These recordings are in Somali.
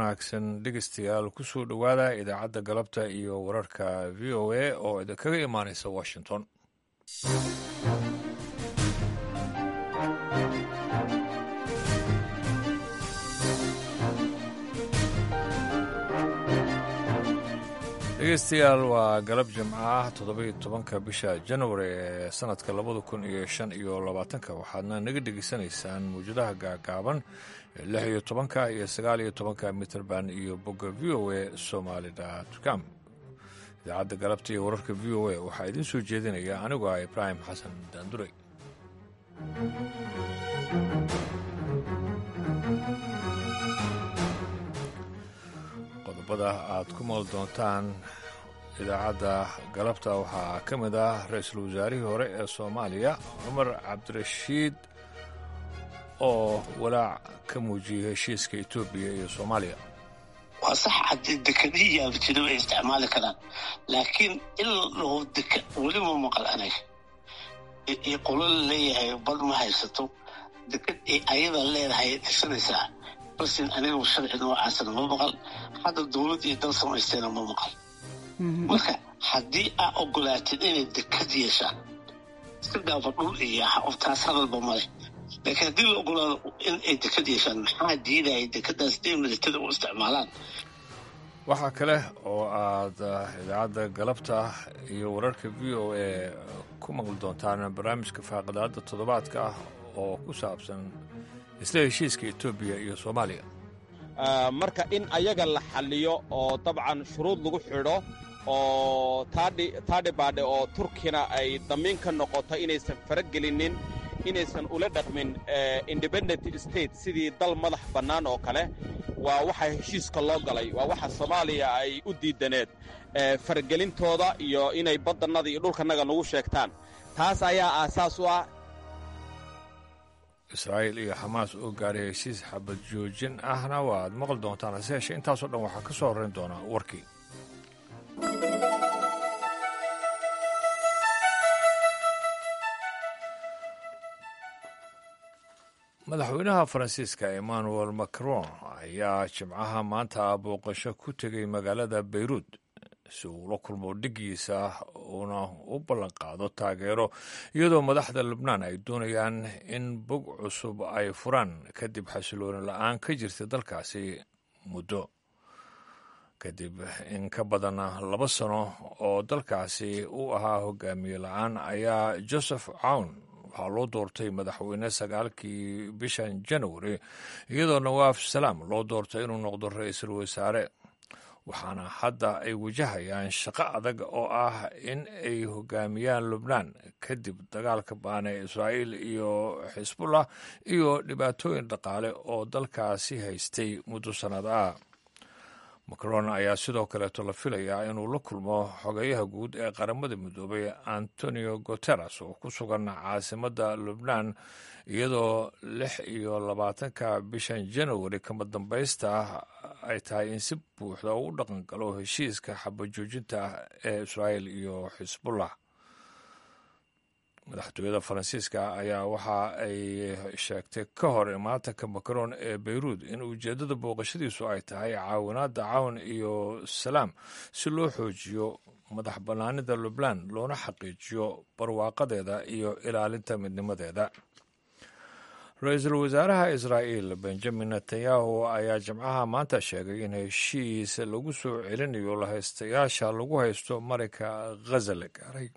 wanaagsan dhegeystayaal kusoo dhowaada idaacadda galabta iyo wararka v o a oo idinkaga imaaneysa washington dhegeystayaal waa galab jimco ah toddobiyo tobanka bisha januari ee sanadka labada kun iyo shan iyo labaatanka waxaadna naga dhegeysanaysaan mawjadaha gaagaaban ee lix iyo tobanka iyo sagaal iyo tobanka mitrband iyo bogga v o a somaali com idaacadda galabta iyo wararka v o a waxaa idiin soo jeedinaya anigoo ah ibraahim xasan daandurey qodobada aad ku maqli doontaan idaacadda galabta waxaa ka mid ah ra-iisul wasaarihii hore ee soomaaliya cumar cabdirashiid oo walaac ka muujiyey heshiiska etoobiya iyo soomaaliya waa sax haddii dekadihii yaabtiro ay isticmaali karaan laakiin in lahu deka weli ma maqal anaga iyo qolo la leeyahay bad ma haysato dekad ay ayada leedahay dhisanaysaa balse aniga sharci noocaasna ma maqal hadda dowlad iyo dal samaysteena ma maqal marka haddii aa ogolaatid inay dekad yeeshaan iska dhaafa dhul iyo taas hadalba male laakiin haddii la ogolaado in ay dekad yeeshaan maxaa diidaya dekadaas inay militada u isticmaalaan waxaa kale oo aad idaacadda galabta iyo wararka v o a ku maqli doontaan barnaamijka faaqidaadda toddobaadka ah oo ku saabsan isla heshiiska etoobiya iyo soomaaliya marka in ayaga la xalliyo oo dabcan shuruud lagu xidho oo taadhibaadhe oo turkina ay damiin ka noqoto inaysan faragelinin inaysan ula dhaqmin independent state sidii dal madax bannaan oo kale waa waxa heshiiska loo galay waa waxa soomaaliya ay u diidaneed faragelintooda iyo inay baddannada iyo dhulkannaga nagu sheegtaan taas ayaa aasaas u ah israa'iil iyo xamaas oo gaaray heshiis xabad joojin ahna waaad maqli doontaan hase yeeshee intaasoo dhan waxaa ka soo horrayn doonaa warkii madaxweynaha faransiiska emmanuel macron ayaa jimcaha maanta booqasho ku tegay magaalada beyruud si uu la kulmo dhigiisa uuna u ballanqaado taageero iyadoo madaxda lubnaan ay doonayaan in bog cusub ay furaan kadib xasilooni la-aan ka jirta dalkaasi muddo kadib in ka badan laba sano oo dalkaasi u ahaa hogaamiye la-aan ayaa joseph cawn waxaa loo doortay madaxweyne sagaalkii bishan januari iyadoo nawaaf salaam loo doortay inuu noqdo ra-iisul wasaare waxaana hadda ay wajahayaan shaqo adag oo ah in ay hogaamiyaan lubnaan kadib dagaalka baana ee israa'iil iyo xisbullah iyo dhibaatooyin dhaqaale oo dalkaasi haystay muddo sannad ah macron ayaa sidoo kaleeto la filayaa inuu la kulmo xogeyaha guud ee qaramada midoobay antonio guteres oo ku sugan caasimadda lubnaan iyadoo lix iyo labaatanka bishan januari kama dambaysta ay tahay in si buuxda u dhaqan galo heshiiska xabajoojinta ee israa'iil iyo xisbullah madaxtooyada faransiiska ayaa waxa ay sheegtay ka hor imaatanka macron ee beyruud in ujeeddada booqashadiisu ay tahay caawinaadda cawn iyo salaam si loo xoojiyo madax bannaanida lubnaan loona xaqiijiyo barwaaqadeeda iyo ilaalinta midnimadeeda ra-iisul wasaaraha israa'iil benjamin netanyahu ayaa jimcaha maanta sheegay in heshiis lagu soo celinayo lahaystayaasha lagu haysto marinka ghaza la gaaray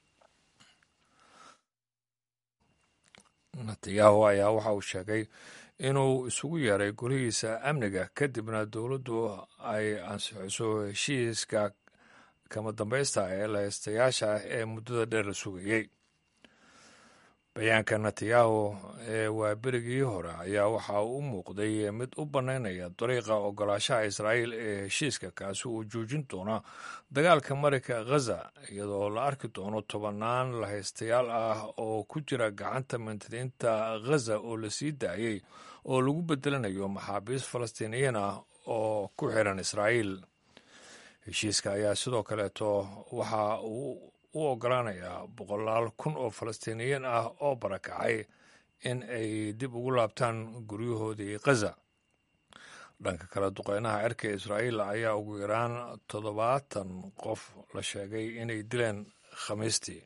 netanyahu ayaa waxa uu sheegay inuu isugu yeeray golihiisa amniga kadibna dowladdu ay ansixiso heshiiska kama dambaysta ee lahaystayaasha ee muddada dheer la sugayey bayaanka netanyahu ee waaberigii hore ayaa waxa uu u muuqday mid u bannaynaya dariiqa ogolaashaha israa'iil ee heshiiska kaasi uu joojin doono dagaalka marinka ghaza iyadoo la arki doono tobannaan lahaystayaal ah oo ku jira gacanta mantadiinta ghaza oo la sii daayey oo lagu bedelanayo maxaabiist falastiiniyiin ah oo ku xiran israa'iil heshiiska ayaa sidoo kaleeto waxa uu u ogolaanayaa boqolaal kun oo falastiiniyiin ah oo barakacay in ay dib ugu laabtaan guryahoodii khaza dhanka kale duqeynaha cirka israa'iil ayaa ugu yaraan toddobaatan qof la sheegay inay dileen khamiistii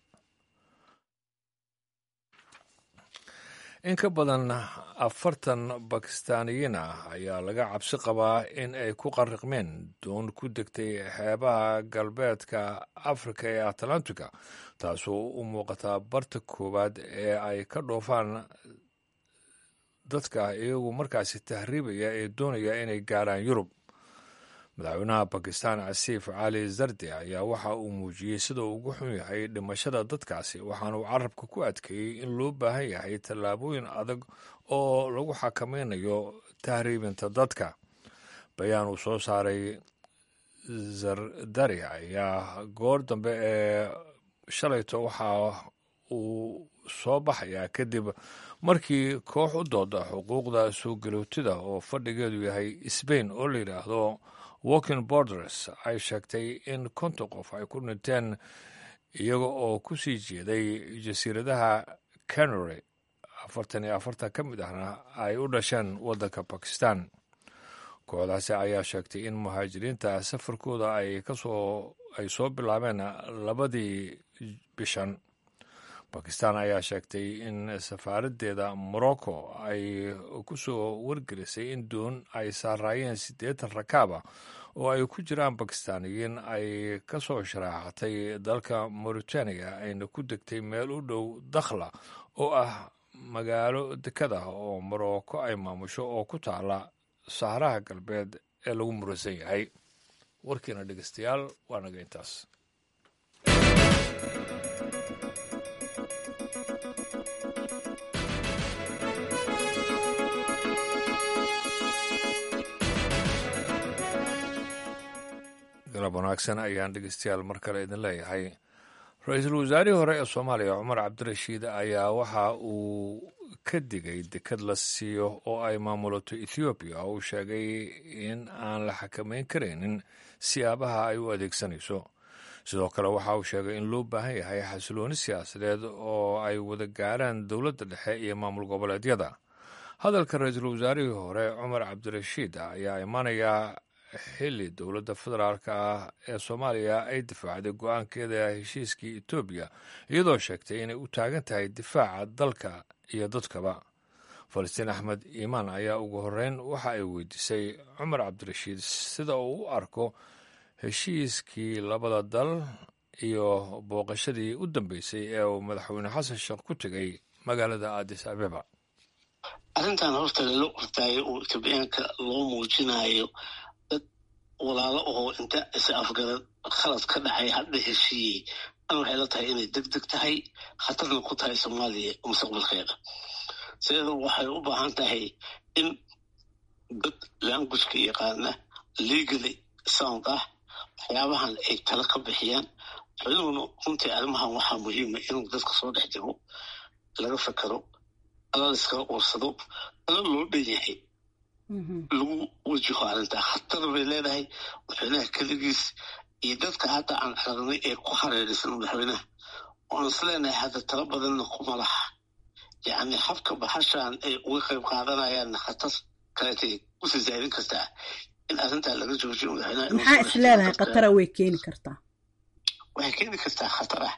in ka badan afartan bakistaaniyiin ah ayaa laga cabsi qabaa in ay ku qariqmeen doon ku degtay xeebaha galbeedka afrika ee atlantika taasoo u muuqataa barta koowaad ee ay ka dhoofaan dadka iyagu markaasi tahriibaya ee doonaya inay gaaraan yurub madaxweynaha bakistan casiif cali zardi ayaa waxa uu muujiyey sida uu ugu xun yahay dhimashada dadkaasi waxaana uu carabka ku adkeeyey in loo baahan yahay tallaabooyin adag oo lagu xakameynayo tahriibinta dadka bayaan uu soo saaray zardari ayaa goor dambe ee shalayto waxa uu soo baxayaa kadib markii koox u dooda xuquuqda soo galootida oo fadhigeedu yahay sbain oo la yidhaahdo walking borders ay sheegtay in konton qof ay ku dhinteen iyaga oo ku sii jeeday jasiiradaha canary afartan iyo afartan ka mid ahna ay u dhasheen waddanka bakistan kooxdaasi ayaa sheegtay in muhaajiriinta safarkooda ay kasoo ay soo bilaabeen labadii bishan bakistan ayaa sheegtay in safaaraddeeda morocco ay ku soo wargelisay in doon ay saaraayeen siddeetan rakaaba oo ay ku jiraan bakistaaniyiin ay ka soo sharaaxatay dalka mauritania ayna ku degtay meel u dhow dakhla oo ah magaalo dekada oo morocco ay maamusho oo ku taala saharaha galbeed ee lagu muransan yahay warkiina dhegeystayaal waa naga intaas galab wanaagsan ayaan dhegeystayaal mar kale idin leeyahay ra-iisul wasaarihii hore ee soomaaliya cumar cabdirashiid ayaa waxa uu ka digay dekad la siiyo oo ay maamulato ethoobiya oo uu sheegay in aan la xakameyn karaynin siyaabaha ay u adeegsanayso sidoo kale waxa uu sheegay in loo baahan yahay xasilooni siyaasadeed oo ay wada gaaraan dowladda dhexe iyo maamul goboleedyada hadalka ra-iisul wasaarihii hore cumar cabdirashiid ayaa imaanayaa xilli dowladda federaalk ah ee soomaaliya ay difaacday go-aankeeda heshiiskii etoobiya iyadoo sheegtay inay u taagan tahay difaaca dalka iyo dadkaba falastiin axmed iimaan ayaa ugu horreyn waxa ay weydiisay cumar cabdirashiid sida uu u arko heshiiskii labada dal iyo booqashadii u dambeysay ee uu madaxweyne xasan sheekh ku tegay magaalada addis abeba arrintan horta lala ordaayo oo etoobiyaanka loo muujinayo dad walaalo oo inta is afgarad khalad ka dhacay hadda heshiiyey an waxay la tahay inay deg deg tahay khatarna ku tahay soomaaliya mustaqbalkeeda sideeda waxay u baahan tahay in dad languageka yaqaana legally sound ah waxyaabahan ay tala ka bixiyaan madaxweynuhuna runtii arrimahan waxaa muhiima inuu dadka soo dhex jiro laga fekero ala laiskala uursado ala loo dhan yahay lagu wajaho arrintaa khatar bay leedahay madaxweynaha keligiis iyo dadka hadda aan aragnay ee ku hareeraysan madaxweynaha oan is leenahay hadda tala badanna kuma laha yacni habka baxashan ay uga qayb qaadanayaanna khatar kaleetay usii zaadin kartaa in arrintaa laga joojiyo madaxweynaha maxaa is leedahay khatara way keeni kartaa waxay keeni kartaa khatar ah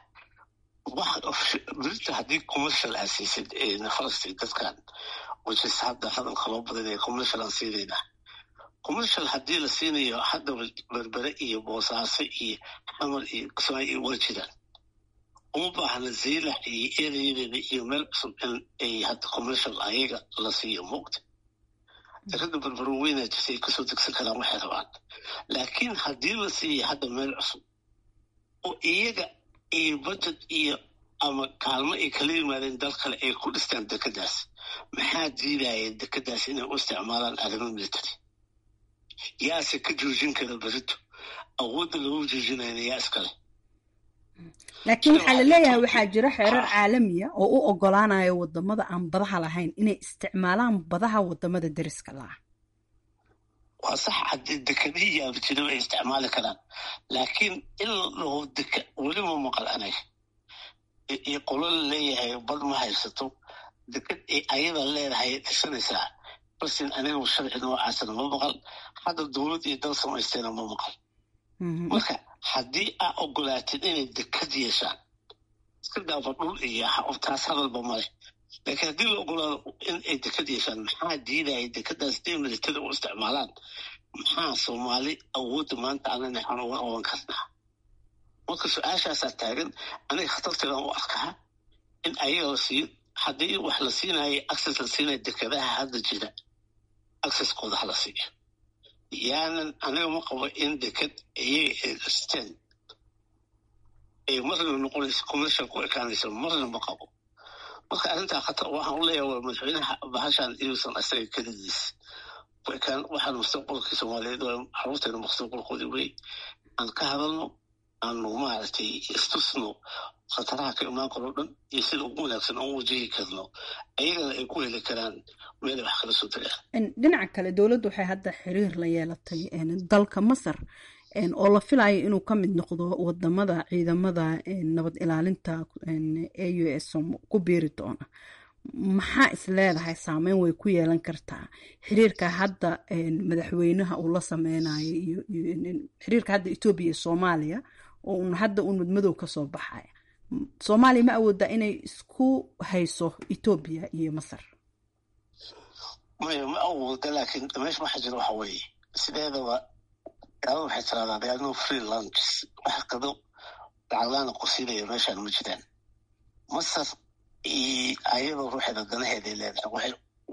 berita haddii commercial aa siisid nafarasti dadkan whichis hadda hadalka loo badanaya commercial aan siinayna commercial haddii la siinayo hadda berbere iyo boosaaso iyo xamar iyo kismaayo waa jiraan uma baahna zaylax iyo ereyadeeda iyo meel cusub in ay hadda commercial ayaga la siiyo moogta dekada berbero weynaa jirta ay kasoo degsan karaan waxay rabaan laakiin haddii la siiya hadda meel cusub oo iyaga iyo budget iyo ama kaalmo ay kala yimaadeen dal kale ay ku dhistaan dekadaas maxaa diidaya dekadaas inay u isticmaalaan arrimo military yaase ka joojin kara berito awoodda lagu joojinayna yaa iskale laakiin waxaa laleeyahay waxaa jira xeerar caalamiya oo u ogolaanaya wadamada aan badaha lahayn inay isticmaalaan badaha wadamada deriska laah waa sax haddii dekadihii yaabajiraba ay isticmaali karaan laakiin in la dhaho deka welima maqal anaga iyo qolo la leeyahay bad ma haysato dekad ay ayada leedahay dhisanaysaa balsin aniga sharci noocaasana ma maqal hadda dowlad iyo dal samaystayna ma maqal marka haddii aa ogolaatid inay dekad yeeshaan iska daaba dhul iyo taas hadalba male laakiin haddii la ogolaado in ay dekad yeeshaan maxaa diidaya dekadaas inay militada u isticmaalaan maxaa soomaali awoodda maanta anana aan uga qaban karnaa marka su-aashaasaa taagan aniga khatarteedan u arkaa in ayaga la siiyo haddii wax la siinayo access la siinaya dekadaha hadda jira accesskooda hala siiyo yaanan aniga ma qabo in dekad iyaga ay dhisteen ay marna noqonayso commercial ku ekaanayso marna ma qabo marka arrintaa khatar waxaan u leeyahay waa madaxweynaha bahashan inuusan isaga keligiis ku ekaan waxaan mustaqbalkii soomaaliyeed waa caruurteena mustaqbalkoodii wey aan ka hadalno aanu maaragtay istusno khataraha ka imaan karo dhan iyo sida ugu wanaagsan aan u wajahi karno ayagana ay ku heli karaan meel wax kala soo tagaan dhinaca kale dowladdu waxay hadda xiriir la yeelatay dalka masar oo la filayo inuu ka mid noqdo wadamada ciidamada nabad ilaalinta a u s ku biiri doona maxaa is leedahay saameyn way ku yeelan kartaa xiriirka hadda madaxweynaha uu la sameynayo iyo xiriirka hadda etoobiya iyo soomaaliya oo un hadda uun madmadow ka soo baxaya soomaaliya ma awoodaa inay isku hayso etoobiya iyo masar maya ma awooda laakiin meesha waxa jira waxa weeye sideedaba gaalada waxay tirahdaan they are no free lunches wax qado lacaglaana qusinaya meeshaan ma jiraan masar ayadoo ruuxeeda danaheeday leedahay waxay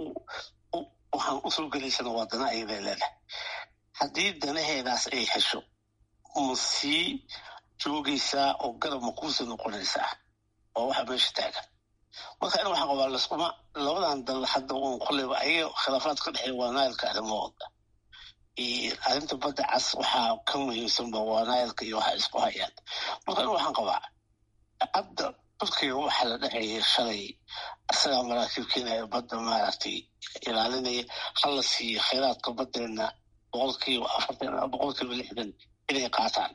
waxaan usoo gelaysana waa dana ayaday leedahay haddii danaheedaas ay hesho ma sii joogaysaa oo garab ma kuusii noqonaysaa waa waxa meesha taagan marka in waxaan qabaa laskuma labadan dal hadda uun kolleyba ayaga khilaafaad ka dhexeeya waa naayilka arrimahooda arrinta badda cas waxaa ka muhiimsanba waa naayilka iyo waxa isku hayaan marka in waxaan qabaa hadda turkiga waxaa la dhexeeyay shalay isagaa maraakiib keenaya badda maaragtay ilaalinaya hala siiyo khayraadka baddeena boqolkiiba afartan boqolkiiba lixdan inay qaataan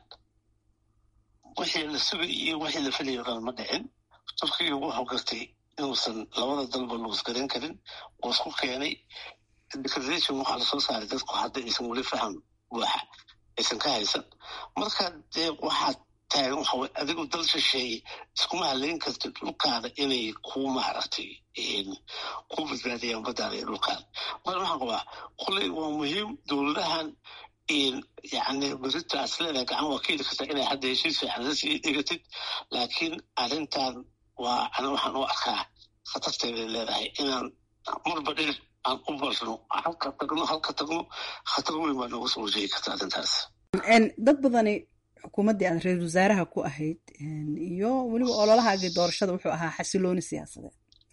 wixii la sugay iyo wixii la filayo dhan ma dhicin turkiga wuxuu gartay inuusan labada dalba luusgaran karin oo isku keenay declaration waxaa lasoo saaray dadku hadda aysan weli faham buuxa aysan ka haysan marka dee waxaa taagan waxa weye adigu dal shisheeye iskuma halayn kartid dhulkaada inay ku maaragtay ku badbaadiyaan baddaada iyo dhulkaada marka waxaan qabaa kolley waa muhiim dowladahan yani beritaas leedahay gacan waa ka heli kartaa inay hadda heshiis fiican la sii dhigatid laakiin arrintan waa ana waxaan u arkaa khatarteeday leedahay inaan marba dhinac aan u barno halka tagno halka tagno khatar weyn baa nooga soo wajeegi karta arrintaas dad badani xukuumaddii aad ra-isul wasaaraha ku ahayd iyo weliba ololahaagii doorashada wuxuu ahaa xasilooni siyaasadeed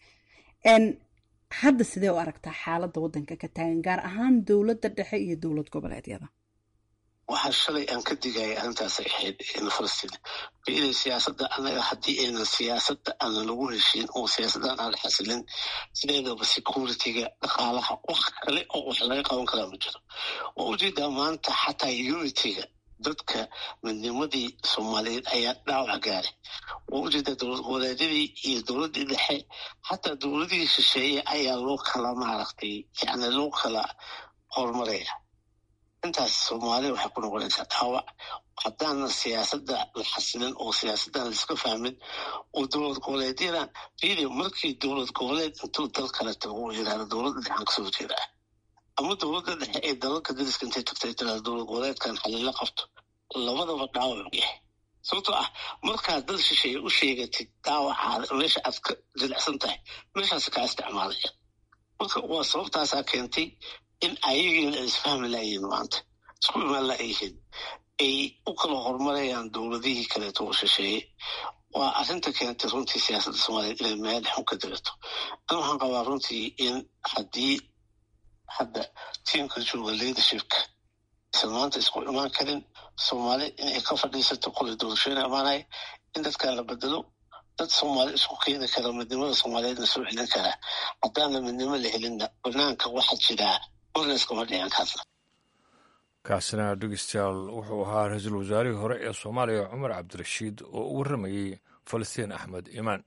hadda sidee u aragtaa xaaladda waddanka ka taagan gaar ahaan dowladda dhexe iyo dowlad goboleedyada waxaa shalay aan ka digaya arrintaasay ahayd falastiin iyada siyaasadda anaga haddii aynan siyaasadda aanan lagu heshiin oo siyaasaddan aan la xasilin sideedaba security-ga dhaqaalaha wax kale oo wax laga qaban karaa ma jiro waa ujeedaa maanta xataa unity-ga dadka midnimadii soomaaliyeed ayaa dhaawac gaaray waa ujeedaa dowlad goboleedyadii iyo dowladdii dhexe xataa dowladihii shisheeye ayaa loo kala maaragtay yani loo kala horumaraya intaas soomaaliya waxay ku noqonaysaa dhaawac haddaana siyaasadda la xasilin oo siyaasaddan laiska fahmin oo dowlad goboleedyadan fiidi markii dowlad goboleed intuu dal kale tago uu yidhahdo dowladda dhexaan kasoo jeedaa ama dowladda dhexe ee dalalka dariska intay tagtay tirahdo dowlad goboleedkan xalila qabto labadaba dhaawac yahay sababtoo ah markaad dal shisheeye u sheegatid dhaawacaada meesha aad ka jilicsan tahay meeshaas kaa isticmaalaya marka waa sababtaasaa keentay in ayagiina ay isfahmi laayihiin maanta isku imaan laayihiin ay u kala horumarayaan dowladihii kaleeto oo shisheeye waa arrinta keentay runtii siyaasadda soomaaliyeed inay meel xun ka dirato an waxaan qabaa runtii in haddii hadda tiimka jooga leadershipka isan maanta isku imaan karin soomaali inay ka fadhiisato qolay doorashooyin amaanaya in dadkan la bedelo dad soomaali isku keeni kara midnimada soomaaliyeedna soo celin karaa haddaana midnimo la helinna banaanka waxa jiraa marna iskama dhicin karna kaasina dhegeystayaal wuxuu ahaa ra-iisul wasaarihii hore ee soomaaliya cumar cabdirashiid oo u warramayey falastiin axmed imaan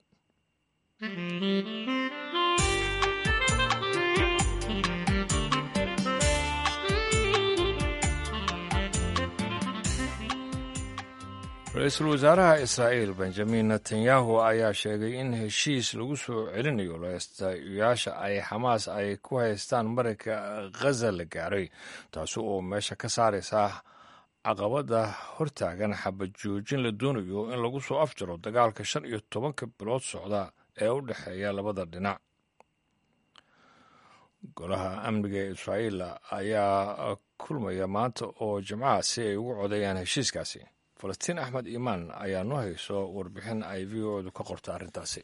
ra-iisul wasaaraha israa'iil benjamin netanyahu ayaa sheegay in heshiis lagu soo celinayo lahaystayaasha ay xamaas ay ku haystaan marinka khaza la gaaray taasi oo meesha ka saaraysa caqabada hortaagan xabad joojin la doonayo in lagu soo afjaro dagaalka shan iyo tobanka bilood socda ee u dhexeeya labada dhinac golaha amniga ee israa'iil ayaa kulmaya maanta oo jimcaha si ay ugu codeeyaan heshiiskaasi falastiin axmed iimaan ayaa noo hayso warbixin ay v o edu ka qorta arrintaasi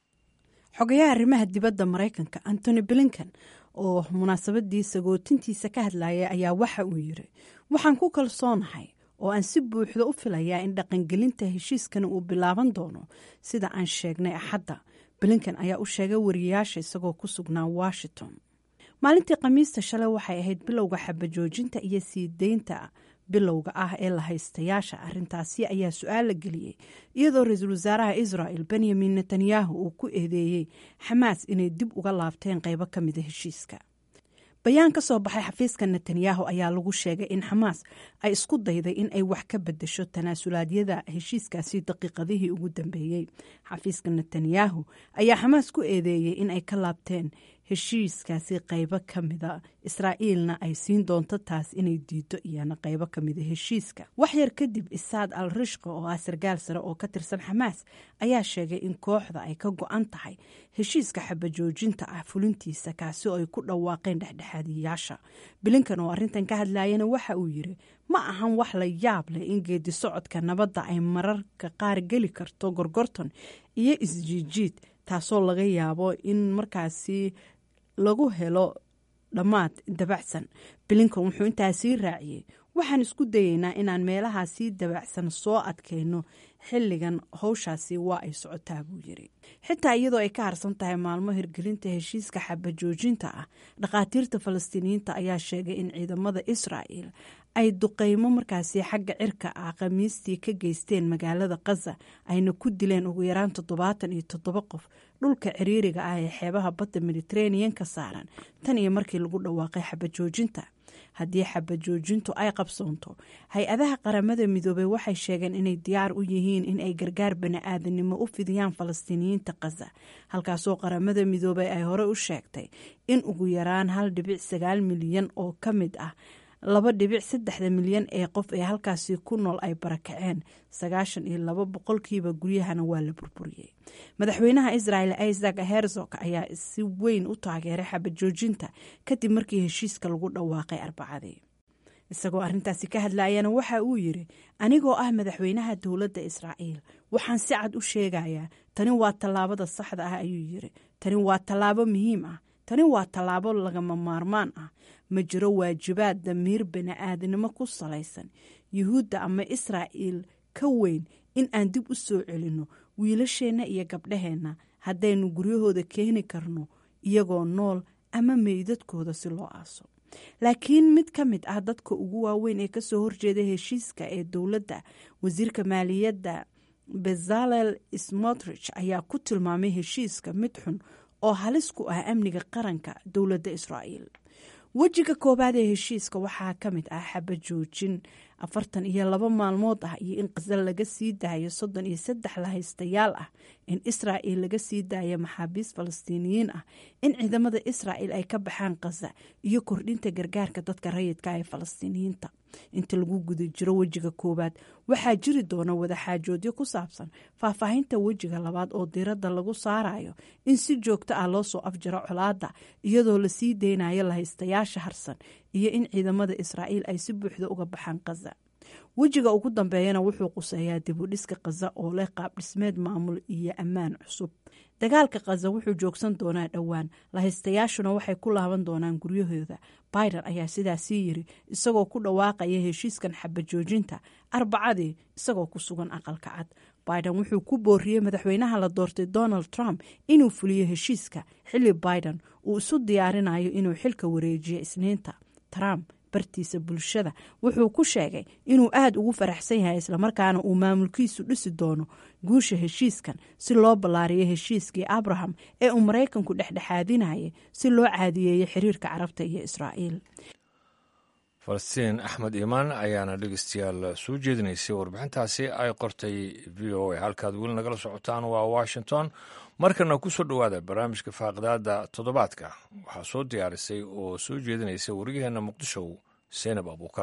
xogayaha arrimaha dibadda maraykanka antony blinkan oo munaasabadii sagootintiisa ka hadlaya ayaa waxa uu yiri waxaan ku kalsoonahay oo aan si buuxda u filayaa in dhaqangelinta heshiiskani uu bilaaban doono sida aan sheegnay axadda blinkan ayaa u sheegay wariyayaasha isagoo ku sugnaa washington maalintii khamiista shalay waxay ahayd bilowga xabajoojinta iyo sii deynta bilowga ah ee la haystayaasha arrintaasi ayaa su-aal la geliyey iyadoo ra-iisul wasaaraha israel benyamin netanyahu uu ku eedeeyey xamaas inay dib uga laabteen qaybo ka mida heshiiska bayaan ka soo baxay xafiiska netanyahu ayaa lagu sheegay in xamaas ay isku dayday in ay wax ka bedesho tanaasulaadyada heshiiskaasi daqiiqadihii ugu dambeeyey xafiiska netanyahu ayaa xamaas ku eedeeyey in ay ka laabteen heshiiskaasi qaybo ka mida israa'iilna ay siin doonto taas inay diido iyana qaybo ka mida heshiiska wax yar kadib isaad al rishqa oo ah sargaal sare oo ka tirsan xamaas ayaa sheegay in kooxda ay ka go-an tahay heshiiska xabajoojinta ah fulintiisa kaasi oo ay ku dhawaaqeen dhexdhexaadiyayaasha bilinkan oo arrintan ka hadlayana waxa uu yiri ma ahan wax la yaab leh in geedi socodka nabadda ay mararka qaar geli karto gorgorton iyo isjiijiid taasoo laga yaabo in markaasi lagu helo dhammaad dabacsan bilinkan wuxuu intaasii raaciyey waxaan isku dayeynaa inaan meelahaasii dabacsan soo adkayno xilligan howshaasi waa ay socotaa buu yiri xitaa iyadoo ay ka harsan tahay maalmo hirgelinta heshiiska xabajoojinta ah dhakhaatiirta falastiiniyiinta ayaa sheegay in ciidamada israa'el ay duqeymo markaasi xagga cirka ah khamiistii ka geysteen magaalada khaza ayna ku dileen ugu yaraan toddobaatan iyo toddoba qof dhulka ciriiriga ah ee xeebaha badda mediteranean ka saaran tan iyo markii lagu dhawaaqay xabajoojinta haddii xabajoojintu ay qabsoonto hay-adaha qaramada midoobey waxay sheegeen inay diyaar u yihiin in ay gargaar bani-aadanimo u fidiyaan falastiiniyiinta khaza halkaasoo qaramada midoobey ay hore u sheegtay in ugu yaraan hal dhibic sagaal milyan oo ka mid ah laba dhibic saddexda milyan ee qof ee halkaasi ku nool ay barakaceen sagaashan iyo laba boqolkiiba guryahana waa la burburiyey madaxweynaha israel isaac herzog ayaa si weyn u taageeray xabajoojinta kadib markii heshiiska lagu dhawaaqay arbacadii isagoo arrintaasi ka hadlayana waxa uu yiri anigoo ah madaxweynaha dowladda israa'iil waxaan si cad u sheegayaa tani waa tallaabada saxda ah ayuu yiri tani waa tallaabo muhiim ah tani waa tallaabo lagama maarmaan ah ma jiro waajibaad damiir bani-aadnimo ku salaysan yuhuudda ama israa'iil ka weyn in aan dib u soo celinno wiilasheenna iyo gabdhaheenna haddaynu guryahooda keeni karno iyagoo nool ama meydadkooda si loo aaso laakiin mid ka mid ah dadka ugu waaweyn ee kasoo horjeeda heshiiska ee dowladda wasiirka maaliyadda bezalel smotrich ayaa ku tilmaamay heshiiska mid xun oo halis ku ah amniga qaranka dowladda israa'iil wejiga koowaad ee heshiiska waxaa ka mid ah xabajoojin afartan iyo laba maalmood ah iyo in qasal laga sii daayo soddon iyo saddex lahaystayaal ah in israa'il laga sii daayo maxaabiis falastiiniyiin ah in ciidamada israa'il ay ka baxaan khaza iyo kordhinta gargaarka dadka rayidka ee falastiiniyiinta inta lagu guda jiro wejiga koowaad waxaa jiri doona wadaxaajoodyo ku saabsan faahfaahinta wejiga labaad oo diiradda lagu saarayo in si joogto ah loo soo afjaro colaadda iyadoo lasii deynayo lahaystayaasha harsan iyo in ciidamada israa'iil ay si buuxda uga baxaan khaza wejiga ugu dambeeyana wuxuu quseeyaa dibudhiska khaza oo leh qaab dhismeed maamul iyo ammaan cusub dagaalka khaza wuxuu joogsan doonaa dhowaan lahaystayaashuna waxay ku laaban doonaan guryahooda biden ayaa sidaasii yiri isagoo ku dhawaaqaya heshiiskan xabajoojinta arbacadii isagoo ku sugan aqalka cad biden wuxuu ku booriyey madaxweynaha la doortay donald trump inuu fuliyo heshiiska xilli biden uu isu diyaarinayo inuu xilka wareejiyo isniinta trump bartiisa bulshada wuxuu ku sheegay inuu aada ugu faraxsan yahay islamarkaana uu maamulkiisu dhisi doono guusha heshiiskan si loo ballaariyo heshiiskii abraham ee uu maraykanku dhexdhexaadinayay si loo caadiyeeyo xiriirka carabta iyo israa'iil falastiin axmed iimaan ayaana dhegeystayaal soo jeedinaysay warbixintaasi ay qortay v o a halkaad weli nagala socotaan waa washington markana ku soo dhowaada barnaamijka faaqidaada toddobaadka waxaa soo diyaarisay oo soo jeedinaysa wariyaheenna muqdisho seenab abuukar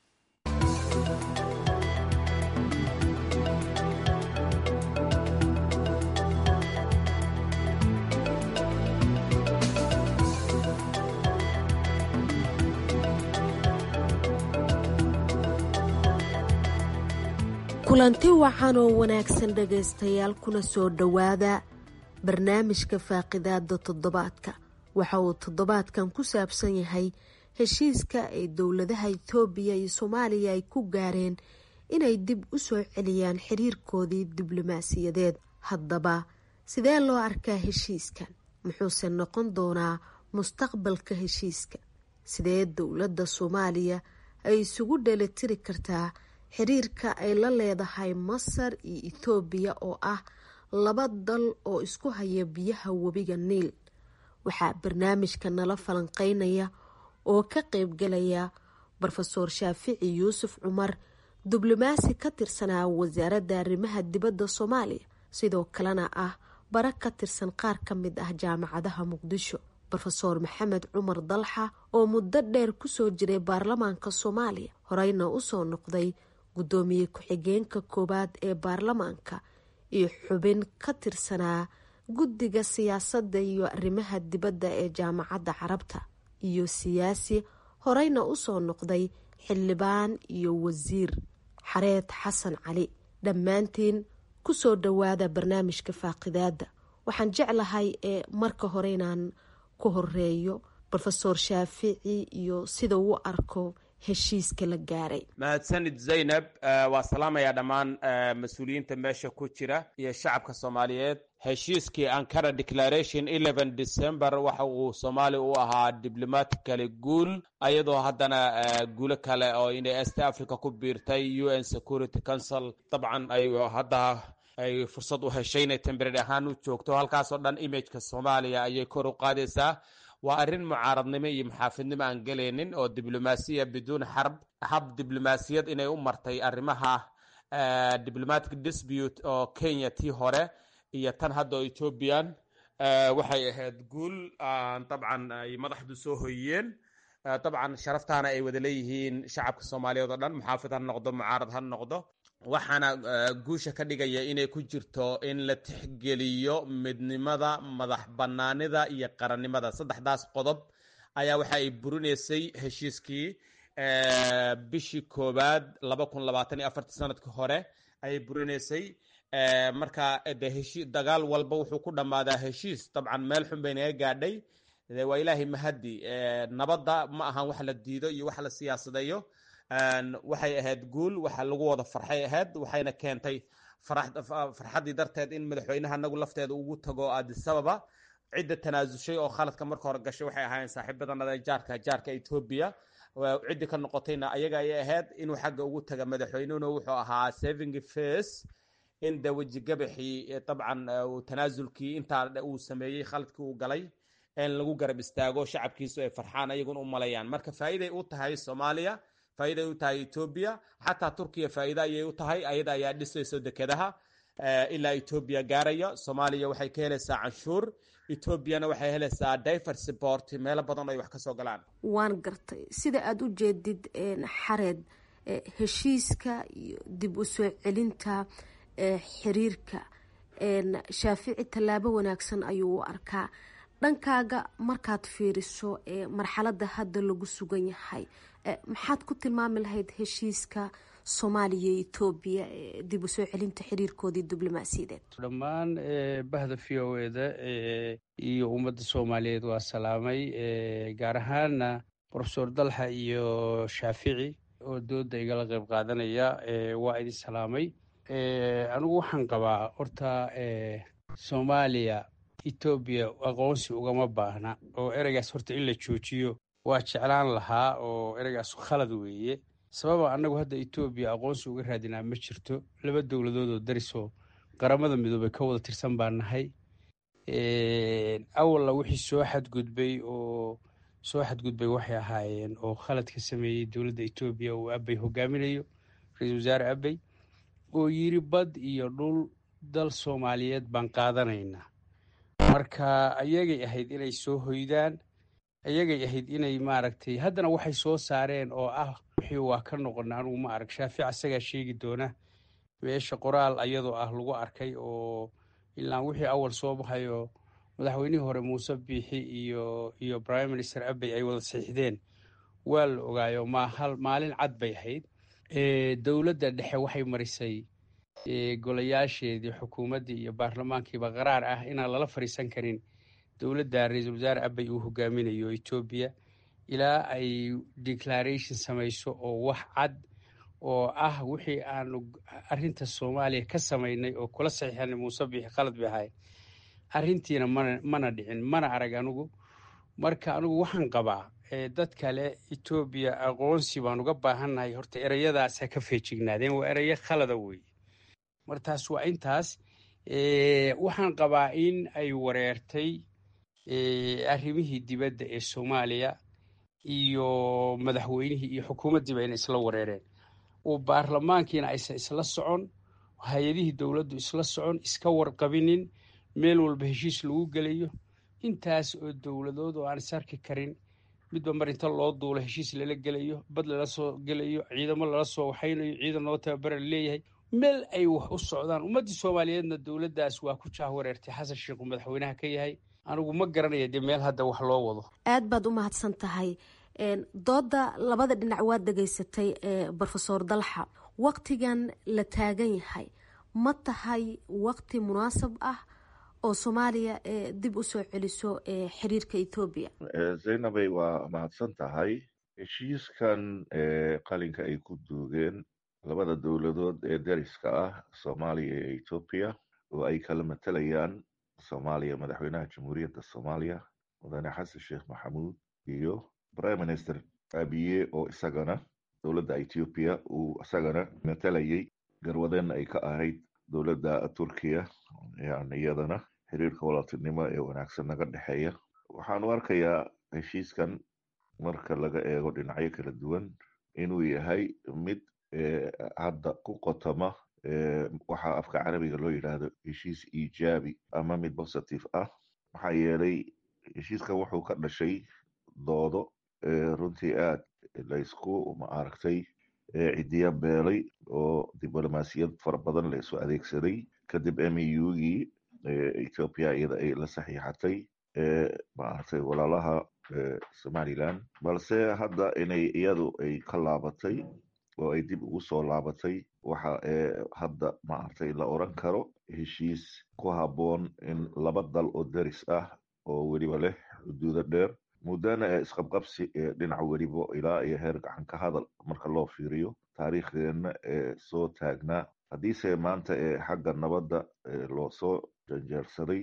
kulanti wacan oo wanaagsan dhegaystayaal kuna soo dhowaada barnaamijka faaqidaada toddobaadka waxa uu toddobaadkan ku saabsan yahay heshiiska ay dowladaha itoobiya iyo soomaaliya ay ku gaareen inay dib u soo celiyaan xiriirkoodii diblomaasiyadeed haddaba sidee loo arkaa heshiiskan muxuuse noqon doonaa mustaqbalka heshiiska sidee dowladda soomaaliya ay isugu dheelitiri kartaa xiriirka ay la leedahay masar iyo itoobiya oo ah laba dal oo isku haya biyaha webiga niil waxaa barnaamijka nala falanqeynaya oo ka qeybgalaya rofeor shaafici yuusuf cumar diblomaasi ka tirsanaa wasaaradda arrimaha dibadda soomaaliya sidoo kalena ah bara ka tirsan qaar ka mid ah jaamacadaha muqdisho rofeor maxamed cumar dalxa oo muddo dheer kusoo jiray baarlamaanka soomaaliya horeyna usoo noqday guddoomiye ku-xigeenka koowaad ee baarlamaanka iyo xubin ka tirsanaa guddiga siyaasadda iyo arrimaha dibadda ee jaamacadda carabta iyo siyaasi horeyna usoo noqday xildhibaan iyo wasiir xareed xasan cali dhammaantiin kusoo dhowaada barnaamijka faaqidaada waxaan jeclahay ee marka hore inaan ku horeeyo rofeor shaafici iyo sida uu arko heshiiska la gaaray mahadsanid zaynab waa salaamayaa dhammaan mas-uuliyiinta meesha ku jira iyo shacabka soomaaliyeed heshiiskii ankara declaration eleven december waxa uu soomaaliya u ahaa diblomatically guul ayadoo haddana guulo kale oo inay est africa ku biirtay u n security council dabcan ay hadda ay fursad u heshay inay temberary ahaan u joogto halkaasoo dhan imageka soomaaliya ayay kor u qaadaysaa waa arrin mucaaradnimo iyo maxaafidnimo aan gelaynin oo diblomaasiya biduun xarb hab diblomaasiyad inay u martay arrimaha diplomatic dispute oo kenya tii hore iyo tan hadda oo ethoobian waxay ahayd guul dabcan ay madaxdu soo hoyiyeen dabcan sharaftaana ay wada leeyihiin shacabka soomaaliyeed oo dhan muxaafid ha noqdo mucaarad ha noqdo waxaana guusha ka dhigaya inay ku jirto in la tixgeliyo midnimada madax banaanida iyo qarannimada saddexdaas qodob ayaa waxa ay burinaysay heshiiskii bishii koowaad laba kun labaatan iyo afartii sanadkii hore ayay burinaysay marka de heshi dagaal walba wuxuu ku dhammaadaa heshiis dabcan meel xun bay naga gaadhay de waa ilaahay mahadi nabadda ma ahan wax la diido iyo wax la siyaasadeeyo waxay ahayd guul waxa lagu wada farxay ahayd waxayna keentay farxaddii darteed in madaxweynaha anagu lafteeda ugu tago adisababa cidda tanaasushay oo khaladka marka hore gashay waxay ahaayeen saaxiibadanada jaarka jaarka etoobiya ciddii ka noqotayna ayaga ayay ahayd inuu xagga ugu taga madaxweynuhuna wuxuu ahaa saving face in de wejigabaxii dabcan tanaasulkii intaa uu sameeyey khaladkii uu galay in lagu garab istaago shacabkiisu ay farxaan ayaguna u malayaan marka faa'iiday u tahay soomaaliya faa'iiday u tahay etoobiya xataa turkiya faa'iida ayay u tahay ayada ayaa dhisayso dekedaha ilaa etoobiya gaaraya soomaaliya waxay ka helaysaa canshuur etoobiyana waxay helaysaa diver support meelo badan ay wax ka soo galaan waan gartay sida aada u jeedid xareed heshiiska iyo dib u soo celinta xiriirka shaafici tallaabo wanaagsan ayuu u arkaa dhankaaga markaad fiiriso marxaladda hadda lagu sugan yahay maxaad ku tilmaami lahayd heshiiska soomaaliya iyo etoobiya dib u soo celinta xiriirkoodii diblomaasiyadeed dhammaan bahda v o eda iyo ummadda soomaaliyeed waa salaamay gaar ahaana rofesor dalxa iyo shaafici oo dooda igala qayb qaadanaya waa idin salaamay anigu waxaan qabaa horta soomaaliya etoobiya aqoonsi ugama baahna oo ereygaas horta in la joojiyo waa jeclaan lahaa oo ereygaas khalad weeye sababa annagu hadda etoobiya aqoonsi uga raadinaa ma jirto laba dowladood oo darisoo qaramada midoobay ka wada tirsan baan nahay awalla wixii soo xadgudbay oo soo xadgudbay waxay ahaayeen oo khaladka sameeyey dowladda etoobiya uu abey hogaaminayo ra-iisul wasaare abey oo yiri bad iyo dhul dal soomaaliyeed baan qaadanaynaa marka ayagay ahayd inay soo hoydaan ayagay ahayd inay maaragtay haddana waxay soo saareen oo ah wixii waa ka noqona anugu ma arag shaafic asagaa sheegi doona meesha qoraal ayadoo ah lagu arkay oo ilaa wixii awal soo baxayo madaxweynihii hore muuse biixi iyo iyo prime minister abey ay wada saxiixdeen waa la ogaayo mahal maalin cad bay ahayd dowladda dhexe waxay marisay golayaasheedii xukuumaddii iyo baarlamaankiiba qaraar ah inaan lala fadhiisan karin dowladda ra-iisul wasaare abey uu hogaaminayo etoobiya ilaa ay declaration samayso oo wax cad oo ah wixii aanu arrinta soomaaliya ka samaynay oo kula saxiixanay muuse biixi khalad bay ahayd arrintiina mana mana dhicin mana arag anigu marka anigu waxaan qabaa dad kale etoobiya aqoonsi baan uga baahannahay horta ereyadaas ha ka feejignaadeen waa ereyo khalada weeye martaas waa intaas waxaan qabaa in ay wareertay arrimihii dibadda ee soomaaliya iyo madaxweynihii iyo xukuumaddiiba inay isla wareereen oo baarlamaankiina aysan isla socon hay-adihii dowladdu isla socon iska warqabinin meel walba heshiis lagu gelayo intaas oo dowladood oo aan is arki karin midba mar inta loo duulo heshiis lala gelayo bad lala soo gelayo ciidamo lala soo waxaynayo ciidan loo tababara laleeyahay meel ay wax u socdaan ummaddii soomaaliyeedna dowladdaas waa ku jaah wareertay xasan sheikh uu madaxweynaha ka yahay anigu ma garanaya dee meel hadda wax loo wado aad baad u mahadsan tahay dooda labada dhinac waad dhegaysatay brofesor dalxa waktigan la taagan yahay ma tahay wakti munaasab ah oo soomaaliya dib u soo celiso xiriirka ethoobiya zaynabay waa mahadsan tahay heshiiskan qalinka ay ku duugeen labada dowladood ee dariska ah soomaaliya iyo ethoobiya oo ay kala matalayaan soomaaliya madaxweynaha jamhuuriyadda soomaaliya mudane xasan sheekh maxamuud iyo prime minister abiye oo isagana dowladda ethoobiya uu isagana matalayay garwadeenna ay ka ahayd dowladda turkiya yani iyadana xiriirka walaaltinimo ee wanaagsan naga dhexeeya waxaanu arkayaa heshiiskan marka laga eego dhinacyo kala duwan inuu yahay mid hadda ku qotoma waxa afka carabiga loo yidhaahdo heshiis iijaabi ama mid positive ah maxaa yeelay heshiiskan wuxuu ka dhashay doodo runtii aad laysku maaragtay cidiya beelay oo diblomaasiyad fara badan la isu adeegsaday kadib mugii ethoopia iyada ay la saxiixatay maaragtay walaalaha somaliland balse hadda inay iyadu ay ka laabatay oo ay dib ugu soo laabatay waxa hadda maaragtay la oran karo heshiis ku habboon in laba dal oo deris ah oo weliba leh xuduudo dheer muddana ee isqabqabsi ee dhinac welibo ilaa iyo heer gacan ka hadal marka loo fiiriyo taariikhdeenna ee soo taagnaa haddiise maanta ee xagga nabadda loo soo janjeersaday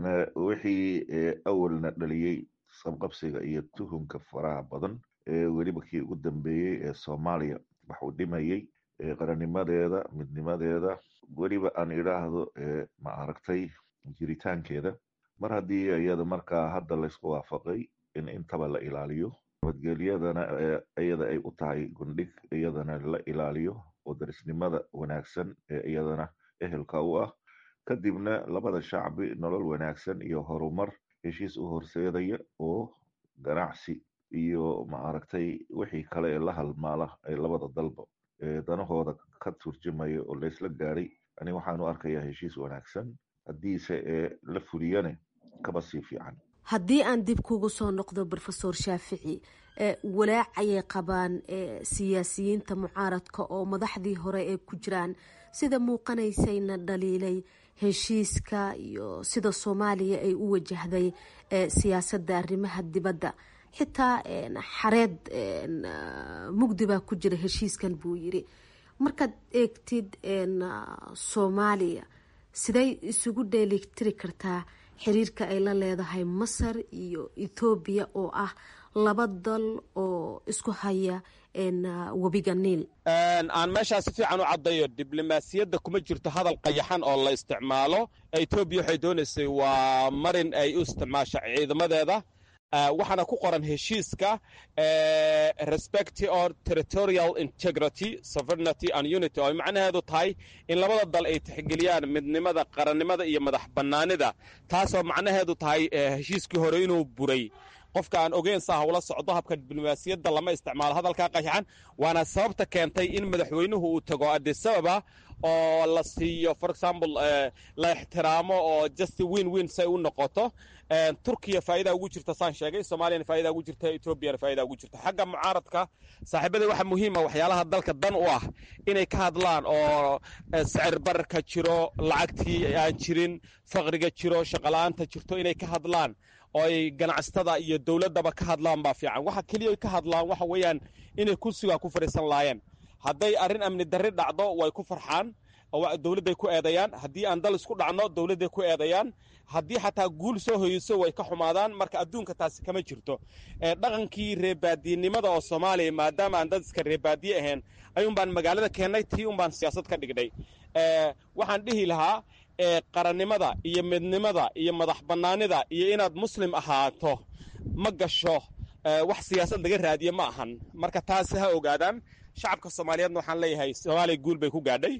wixii awalna dhaliyey isqabqabsiga iyo tuhumka faraha badan ee weliba kii ugu dambeeyey ee soomaaliya waxuu dhimayey qarannimadeeda midnimadeeda weliba aan idhaahdo ma aragtay jiritaankeeda mar haddii iyada markaa hadda laysku waafaqay in intaba la ilaaliyo nabadgelyadana iyada ay u tahay gundhig iyadana la ilaaliyo oo darisnimada wanaagsan ee iyadana ehelka u ah kadibna labada shacbi nolol wanaagsan iyo horumar heshiis u horseedaya oo ganacsi iyo maaragtay wixii kale ee la halmaala ee labada dalba danahooda ka turjumaya oo laysla gaadhay ani waxaanu arkayaa heshiis wanaagsan haddiise ee la fuliyane kaba sii fiican haddii aan dib kugu soo noqdo rofesor shaafici walaac ayay qabaan siyaasiyiinta mucaaradka oo madaxdii hore ee ku jiraan sida muuqanaysayna dhaliilay heshiiska iyo sida soomaaliya ay u wajahday siyaasadda arrimaha dibadda xitaa xareed mugdi baa ku jira heshiiskan buu yiri markaad eegtid soomaaliya siday isugu dheelitiri kartaa xiriirka ay la leedahay masar iyo ethoobiya oo ah laba dal oo isku haya webiga niil aan meeshaa si fiican u caddayo diblomaasiyadda kuma jirto hadal qayaxan oo la isticmaalo etoobiya waxay doonaysay waa marin ay u isticmaasha ciidamadeeda waxaana ku qoran heshiiska respect or territorial integrity sovereignty and unity oo ay macnaheedu tahay in labada dal ay tixgeliyaan midnimada qarannimada iyo madax bannaanida taasoo macnaheedu tahay heshiiskii hore inuu buray qofka aan ogeyn saa hawla socdo habka diblomaasiyadda lama isticmaalo hadalkaa qayaxan waana sababta keentay in madaxweynuhu uu tago adisababa oo la siiyo for example la ixtiraamo oo just win win say u noqoto turkiya faa'iida ugu jirta saan sheegay soomaaliyana faa'iida ugu jirta etoobiyana faa'iida ugu jirta xagga mucaaradka saaxiibada waxa muhiima waxyaalaha dalka dan u ah inay ka hadlaan oo sicir bararka jiro lacagtii aan jirin faqriga jiro shaqola'aanta jirto inay ka hadlaan oo ay ganacsatada iyo dowladdaba ka hadlaan baa fiican waxa keliya ka hadlaan waxa weeyaan inay kursigaa ku fadhiisan laayeen hadday arrin amni darri dhacdo way ku farxaan dowladday ku eedayaan haddii aan dal isku dhacno dowladday ku eedayaan haddii xataa guul soo hoyeyso way ka xumaadaan marka adduunka taasi kama jirto dhaqankii reebaadiyenimada oo soomaaliya maadaama aan dad iska reebaadiye ahayn ayuun baan magaalada keennay tii un baan siyaasad ka dhignay waxaan dhihi lahaa qarannimada iyo midnimada iyo madax bannaanida iyo inaad muslim ahaato ma gasho wax siyaasad laga raadiye ma ahan marka taasi ha ogaadaan shacabka soomaaliyeedna waxaan leeyahay soomaaliya guul bay ku gaadhay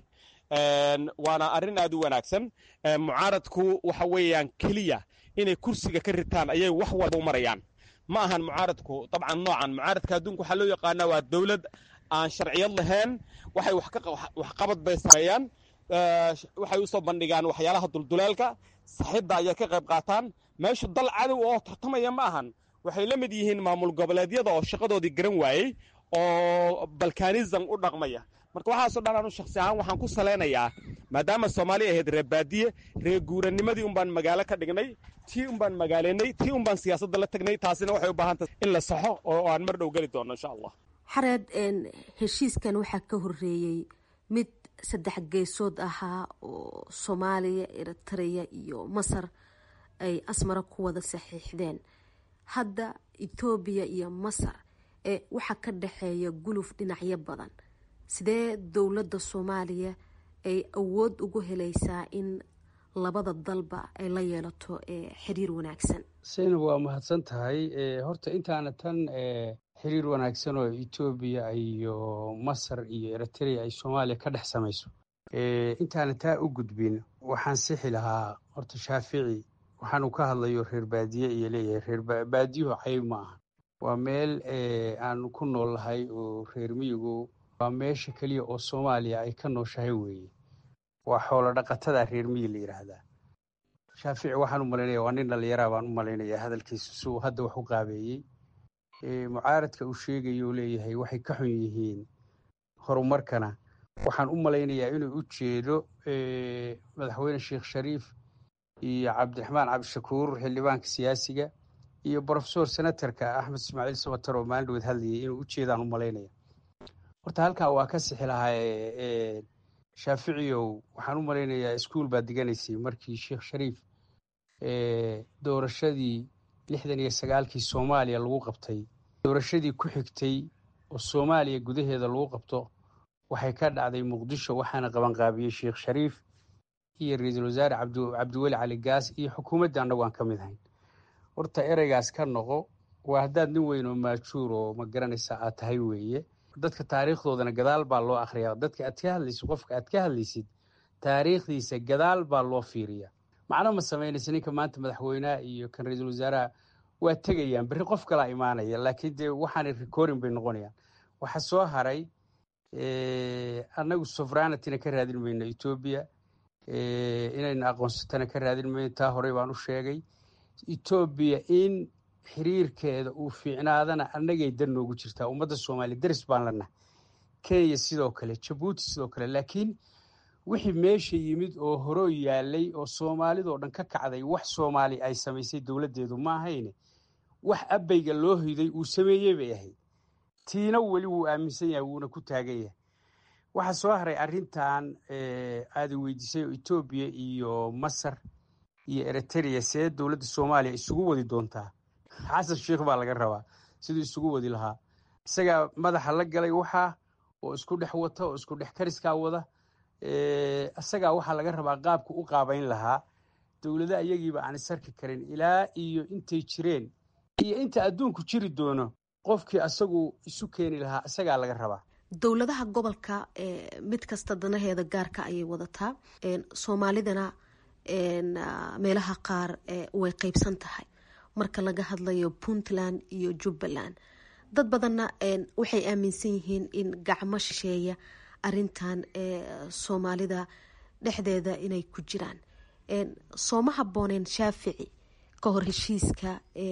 waana arrin aad u wanaagsan mucaaradku waxa weeyaan keliya inay kursiga ka ritaan ayay wax walba u marayaan ma ahan mucaaradku dabcan noocan mucaaradka adduunka waxaa loo yaqaanaa waa dowlad aan sharciyad lahayn waxay waxqabad bay sameeyaan waxay usoo bandhigaan waxyaalaha dulduleelka saxidda ayay ka qayb qaataan meeshu dal cadow oo tartamaya ma ahan waxay la mid yihiin maamul goboleedyada oo shaqadoodii garan waayey oo balkanism u dhaqmaya marka waxaasoo dhan anu shaksi ahaan waxaan ku salaynayaa maadaama soomaaliya ahayd reebaadiye reeguuranimadii un baan magaalo ka dhignay tii un baan magaalaynay tii un baan siyaasadda la tagnay taasina waxay u baahan tahay in la saxo oo aan mar dhow geli doono insha allah xareed heshiiskan waxaa ka horeeyey mid saddex geesood ahaa oo soomaaliya eritreya iyo masar ay asmara ku wada saxiixdeen hadda etoobiya iyo masar ee waxaa ka dhexeeya guluf dhinacyo badan sidee dowladda soomaaliya ay awood ugu helaysaa in labada dalba ay la yeelato xiriir wanaagsan saynab waa mahadsan tahay horta intaana tan xiriir wanaagsan oo etoobiya iyo masar iyo eritrea ay soomaaliya ka dhex samayso intaana taa u gudbin waxaan sixi lahaa horta shaafici waxaanu ka hadlayo reer baadiye iyo leeyahay reer baadiyuhu cayb ma aha waa meel aanu ku nool nahay oo reer miyigu waa meesha keliya oo soomaaliya ay ka nooshahay weeye waa xoolo dhaqatada reer miyi la yidhaahdaa shaafici waxaan u malaynaya waa nin dhallinyaraa baan u malaynayaa hadalkiisa si uu hadda wax u qaabeeyey mucaaradka uu sheegayo leeyahay waxay ka xun yihiin horumarkana waxaan u malaynayaa inuu u jeedo madaxweyne sheekh shariif iyo cabdiraxmaan cabdishakuur xildhibaanka siyaasiga iyo brofesor senatarka axmed ismaaciil sabatar oo maalin dhaweed hadlayay inuu u jeedaan u malaynaya horta halkaa waa ka sixi lahaa shaaficiyow waxaan u malaynayaa iskuol baad diganaysay markii sheekh shariif doorashadii lixdan iyo sagaalkii soomaaliya lagu qabtay doorashadii ku xigtay oo soomaaliya gudaheeda lagu qabto waxay ka dhacday muqdisho waxaana qabanqaabiyey sheekh shariif iyo ra-iisul wasaare cabdiweli cali gaas iyo xukuumadda annagu aan ka mid ahayn horta ereygaas ka noqo waa haddaad nin weyn oo maajuur oo ma garanaysa aad tahay weeye dadka taariikhdoodana gadaal baa loo akhriyaa dadka aad ka hadlaysid qofka aad ka hadlaysid taariikhdiisa gadaal baa loo fiiriya macno ma samaynaysa ninka maanta madaxweynaha iyo kan ra-iisul wasaaraha waa tegayaan berri qof kalaa imaanaya laakiin dee waxaanay recording bay noqonayaan waxa soo haray annagu sovereignity-na ka raadin mayno etoobiya inaynu aqoonsatana ka raadin mayno taa horey baan u sheegay etoobiya in xiriirkeeda uu fiicnaadana annagay dan noogu jirtaa ummadda soomaaliya daris baan lanahay kenya sidoo kale jabuuti sidoo kale laakiin wixii meesha yimid oo horoo yaalay oo soomaalidoo dhan ka kacday wax soomaali ay samaysay dowladdeedu ma ahayne wax abayga loo hiday uu sameeyey bay ahayd tiina weli wuu aaminsan yahay wuuna ku taagan yahay waxaa soo haray arrintan aada weydiisay oo etoobiya iyo masar iyo eritrea see dowladda soomaaliya isugu wadi doontaa xasan sheikh baa laga rabaa siduu isugu wadi lahaa isagaa madaxa la galay waxaa oo isku dhex wata oo isku dhex kariskaa wada isagaa waxaa laga rabaa qaabku u qaabayn lahaa dowlada iyagiiba aan isarki karin ilaa iyo intay jireen iyo inta adduunku jiri doono qofkii asagu isu keeni lahaa isagaa laga rabaa dowladaha gobolka mid kasta danaheeda gaarka ayay wadataa soomaalidana meelaha qaar way qeybsan tahay marka laga hadlayo puntland iyo jubbaland dad badanna waxay aaminsan yihiin in gacmo shisheeya arintan soomaalida dhexdeeda inay ku jiraan sooma habooneen shaafici ka hor heshiiska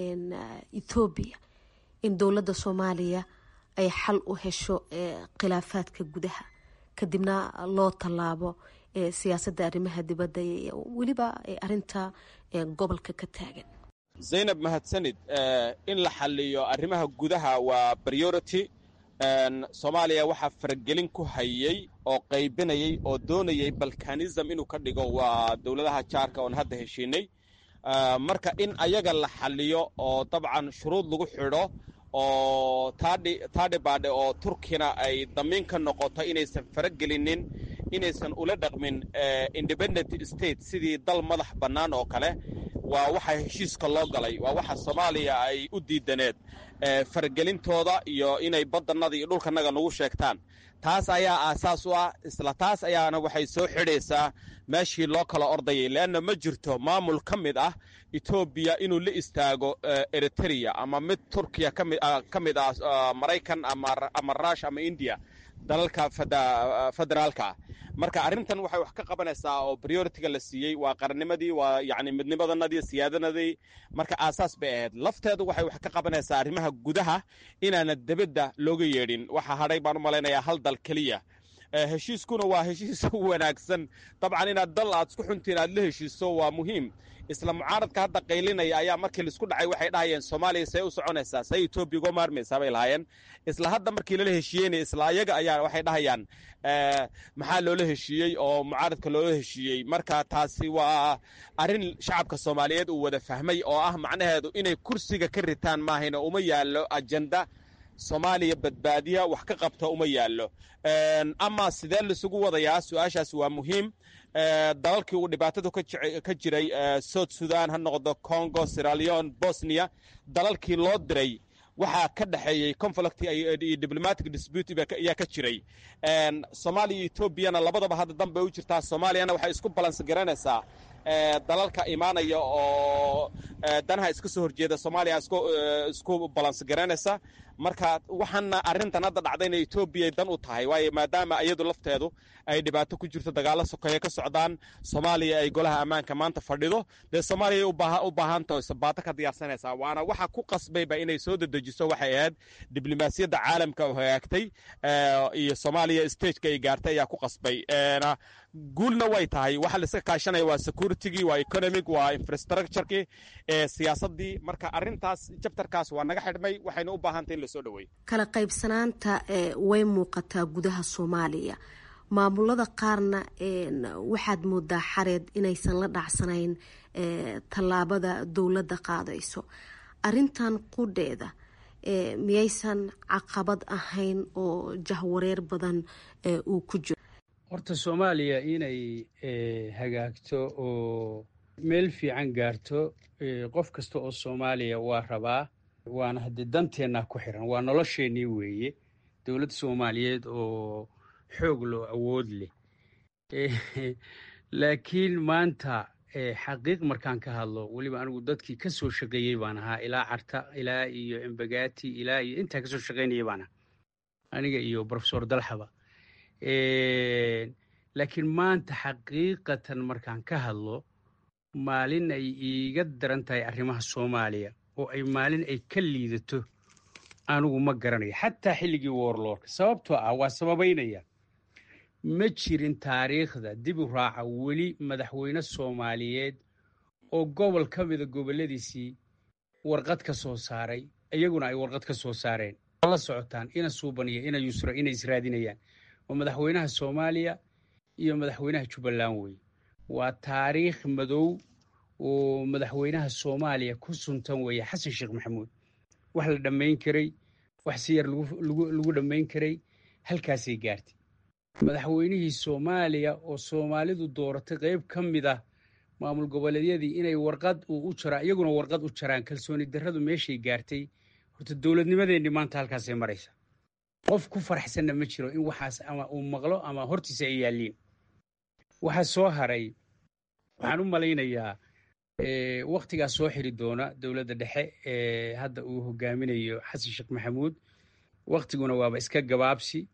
ethoobiya in dowladda soomaaliya ay xal u hesho khilaafaadka gudaha kadibna loo tallaabo siyaasadda arrimaha dibadda weliba arinta gobolka ka taagan zaynab mahadsanid in la xaliyo arrimaha gudaha waa priority soomaaliya waxaa faragelin ku hayey oo qaybinayay oo doonayay balkanism inuu ka dhigo waa dowladaha jaarka oon hadda heshiinay marka in ayaga la xaliyo oo dabcan shuruud lagu xidho oo taadhibaadhe oo turkina ay damiin ka noqoto inaysan faragelinin inaysan ula dhaqmin independent state sidii dal madax bannaan oo kale waa waxa heshiiska loo galay waa waxa soomaaliya ay u diidaneed faragelintooda iyo inay badanada iyo dhulkanaga nagu sheegtaan taas ayaa aasaas u ah isla taas ayaana waxay soo xidhaysaa meeshii loo kala ordayay leanna ma jirto maamul ka mid ah etoobiya inuu la istaago eritrea ama mid turkiya ka mid ah maraykan ama rush ama indiya dalalka federaalka ah marka arrintan waxay wax ka qabanaysaa oo prioritiga la siiyey waa qarannimadii waa yani midnimadanadii siyaadanadii marka aasaas bay ahayd lafteedu waxay wax ka qabanaysaa arrimaha gudaha inaana debadda looga yeedhin waxaa hadhay baan u malaynayaa hal dal keliya heshiiskuna waa heshiis wanaagsan dabcan inaad dal aad isku xuntiin aad la heshiiso waa muhiim isla mucaaradka hadda qaylinaya ayaa markii laisku dhacay waxay dhahayeen soomaaliya say u soconaysaa say etoobiya uga maarmaysaa bay lahaayeen isla hadda markii lala heshiiyeynaya isla ayaga ayaa waxay dhahayaan maxaa loola heshiiyey oo mucaaradka loola heshiiyey marka taasi waa arrin shacabka soomaaliyeed uu wada fahmay oo ah macnaheedu inay kursiga ka ritaan maahayna uma yaallo ajenda soomaaliya badbaadiya wax ka qabta uma yaallo ama sidee laisugu wadayaa su-aashaas waa muhiim dalalkii uu dhibaatadu ka jiray south sudan ha noqdo congo siraleon bosnia dalalkii loo diray waxaa ka dhexeeyey conflict iyo diplomatic dispute ayaa ka jiray soomaaliya iyo etoobiyana labadaba hadda dan bay u jirtaa soomaaliyana waxay isku balans garanaysaa dalalka imaanaya oo danaha iska soo horjeeda soomaaliya isku balans garanaysa marka waxaana arrintan hadda dhacdayna etoobiya dan u tahay waayo maadaama iyadu lafteedu ay dhibaato ku jirto dagaalo sokeeye ka socdaan soomaaliya ay golaha ammaanka maanta fadhido dee soomaaliya u baahantaho sabaato ka diyaarsanaysaa waana waxa ku qasbayba inay soo dedejiso waxay ahayd diblomaasiyadda caalamka oo hagaagtay iyo soomaaliya stageka ay gaartay ayaa ku qasbay guulna way tahay waxa laiska kaashanaya waa securitygii waa economic waa infrastructurekii siyaasadii marka arintaas jabtarkaas waa naga xidhmay waxayna u baahantay in lasoo dhaweeyo kala qaybsanaanta way muuqataa gudaha soomaaliya maamulada qaarna waxaad moodaa xareed inaysan la dhacsanayn tallaabada dowladda qaadayso arintan qudheeda miyaysan caqabad ahayn oo jahwareer badan uu ku jiro horta soomaaliya inay hagaagto oo meel fiican gaarto qof kasta oo soomaaliya waa rabaa waana haddii danteennaa ku xiran waa nolosheennii weeye dowladda soomaaliyeed oo xoog loo awood leh laakiin maanta xaqiiq markaan ka hadlo weliba anigu dadkii ka soo shaqeeyey baan ahaa ilaa carta ilaa iyo embagati ilaa iyo intaa kasoo shaqaynayay baan ahaa aniga iyo profesor dalxaba laakiin maanta xaqiiqatan markaan ka hadlo maalin ay iiga daran tahay arrimaha soomaaliya oo ay maalin ay ka liidato anigu ma garanayo xataa xilligii woorloorka sababtoo ah waa sababaynaya ma jirin taariikhda dib u raaca weli madaxweyne soomaaliyeed oo gobol ka mida gobolladiisii warqad ka soo saaray iyaguna ay warqad ka soo saareen la socotaan ina suubaniya ina yusra inay israadinayaan waa madaxweynaha soomaaliya iyo madaxweynaha jubbaland wey waa taariikh madow oo madaxweynaha soomaaliya ku suntan weeye xasan sheekh maxamuud wax la dhammayn karay wax si yar lagu dhammayn karay halkaasay gaartay madaxweynihii soomaaliya oo soomaalidu dooratay qayb ka mid ah maamul goboleedyadii inay warqad uu u jaraan iyaguna warqad u jaraan kalsooni darradu meeshay gaartay horta dowladnimadeenni maanta halkaasay maraysa qof ku faraxsanna ma jiro in waxaas ama uu maqlo ama hortiisa ay yaalliin waxaa soo haray waxaan u malaynayaa wakhtigaas soo xiri doona dowladda dhexe ee hadda uu hogaaminayo xasan sheekh maxamuud wakhtiguna waaba iska gabaabsi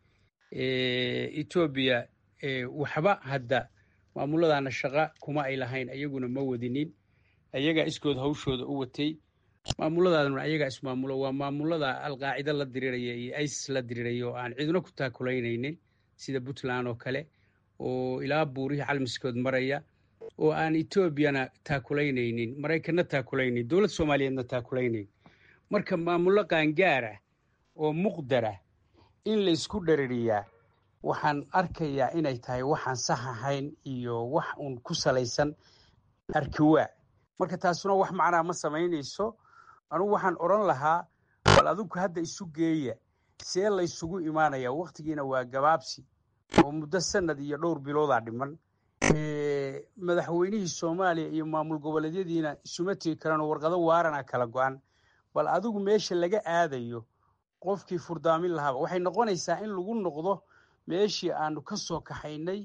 etoobiya waxba hadda maamuladaana shaqa kuma ay lahayn ayaguna ma wadinin ayagaa iskood hawshooda u watay maamuladaaduna ayagaa ismaamulo waa maamulada alqaacida la diriiraya iyo isis la diriiraya oo aan ciduna ku taakulaynaynin sida puntland oo kale oo ilaa buurihii calmiskood maraya oo aan etoobiyana taakulaynaynin maraykanna taakulaynayn dowlad soomaaliyeedna taakulaynayn marka maamullo qaangaarah oo muqdarah in laysku dhaririyaa waxaan arkayaa inay tahay waxaan sax ahayn iyo wax uun ku salaysan arkiwaa marka taasuna wax macnaa ma samaynayso anugu waxaan odhan lahaa bal adinku hadda isu geeya see laysugu imaanayaa wakhtigiina waa gabaabsi oo muddo sanad iyo dhowr biloodaa dhiman madaxweynihii soomaaliya iyo maamul goboleedyadiina isuma tegi karaan oo warqado waarana kala go-an bal adigu meesha laga aadayo qofkii furdaamin lahaaba waxay noqonaysaa in lagu noqdo meeshii aanu ka soo kaxaynay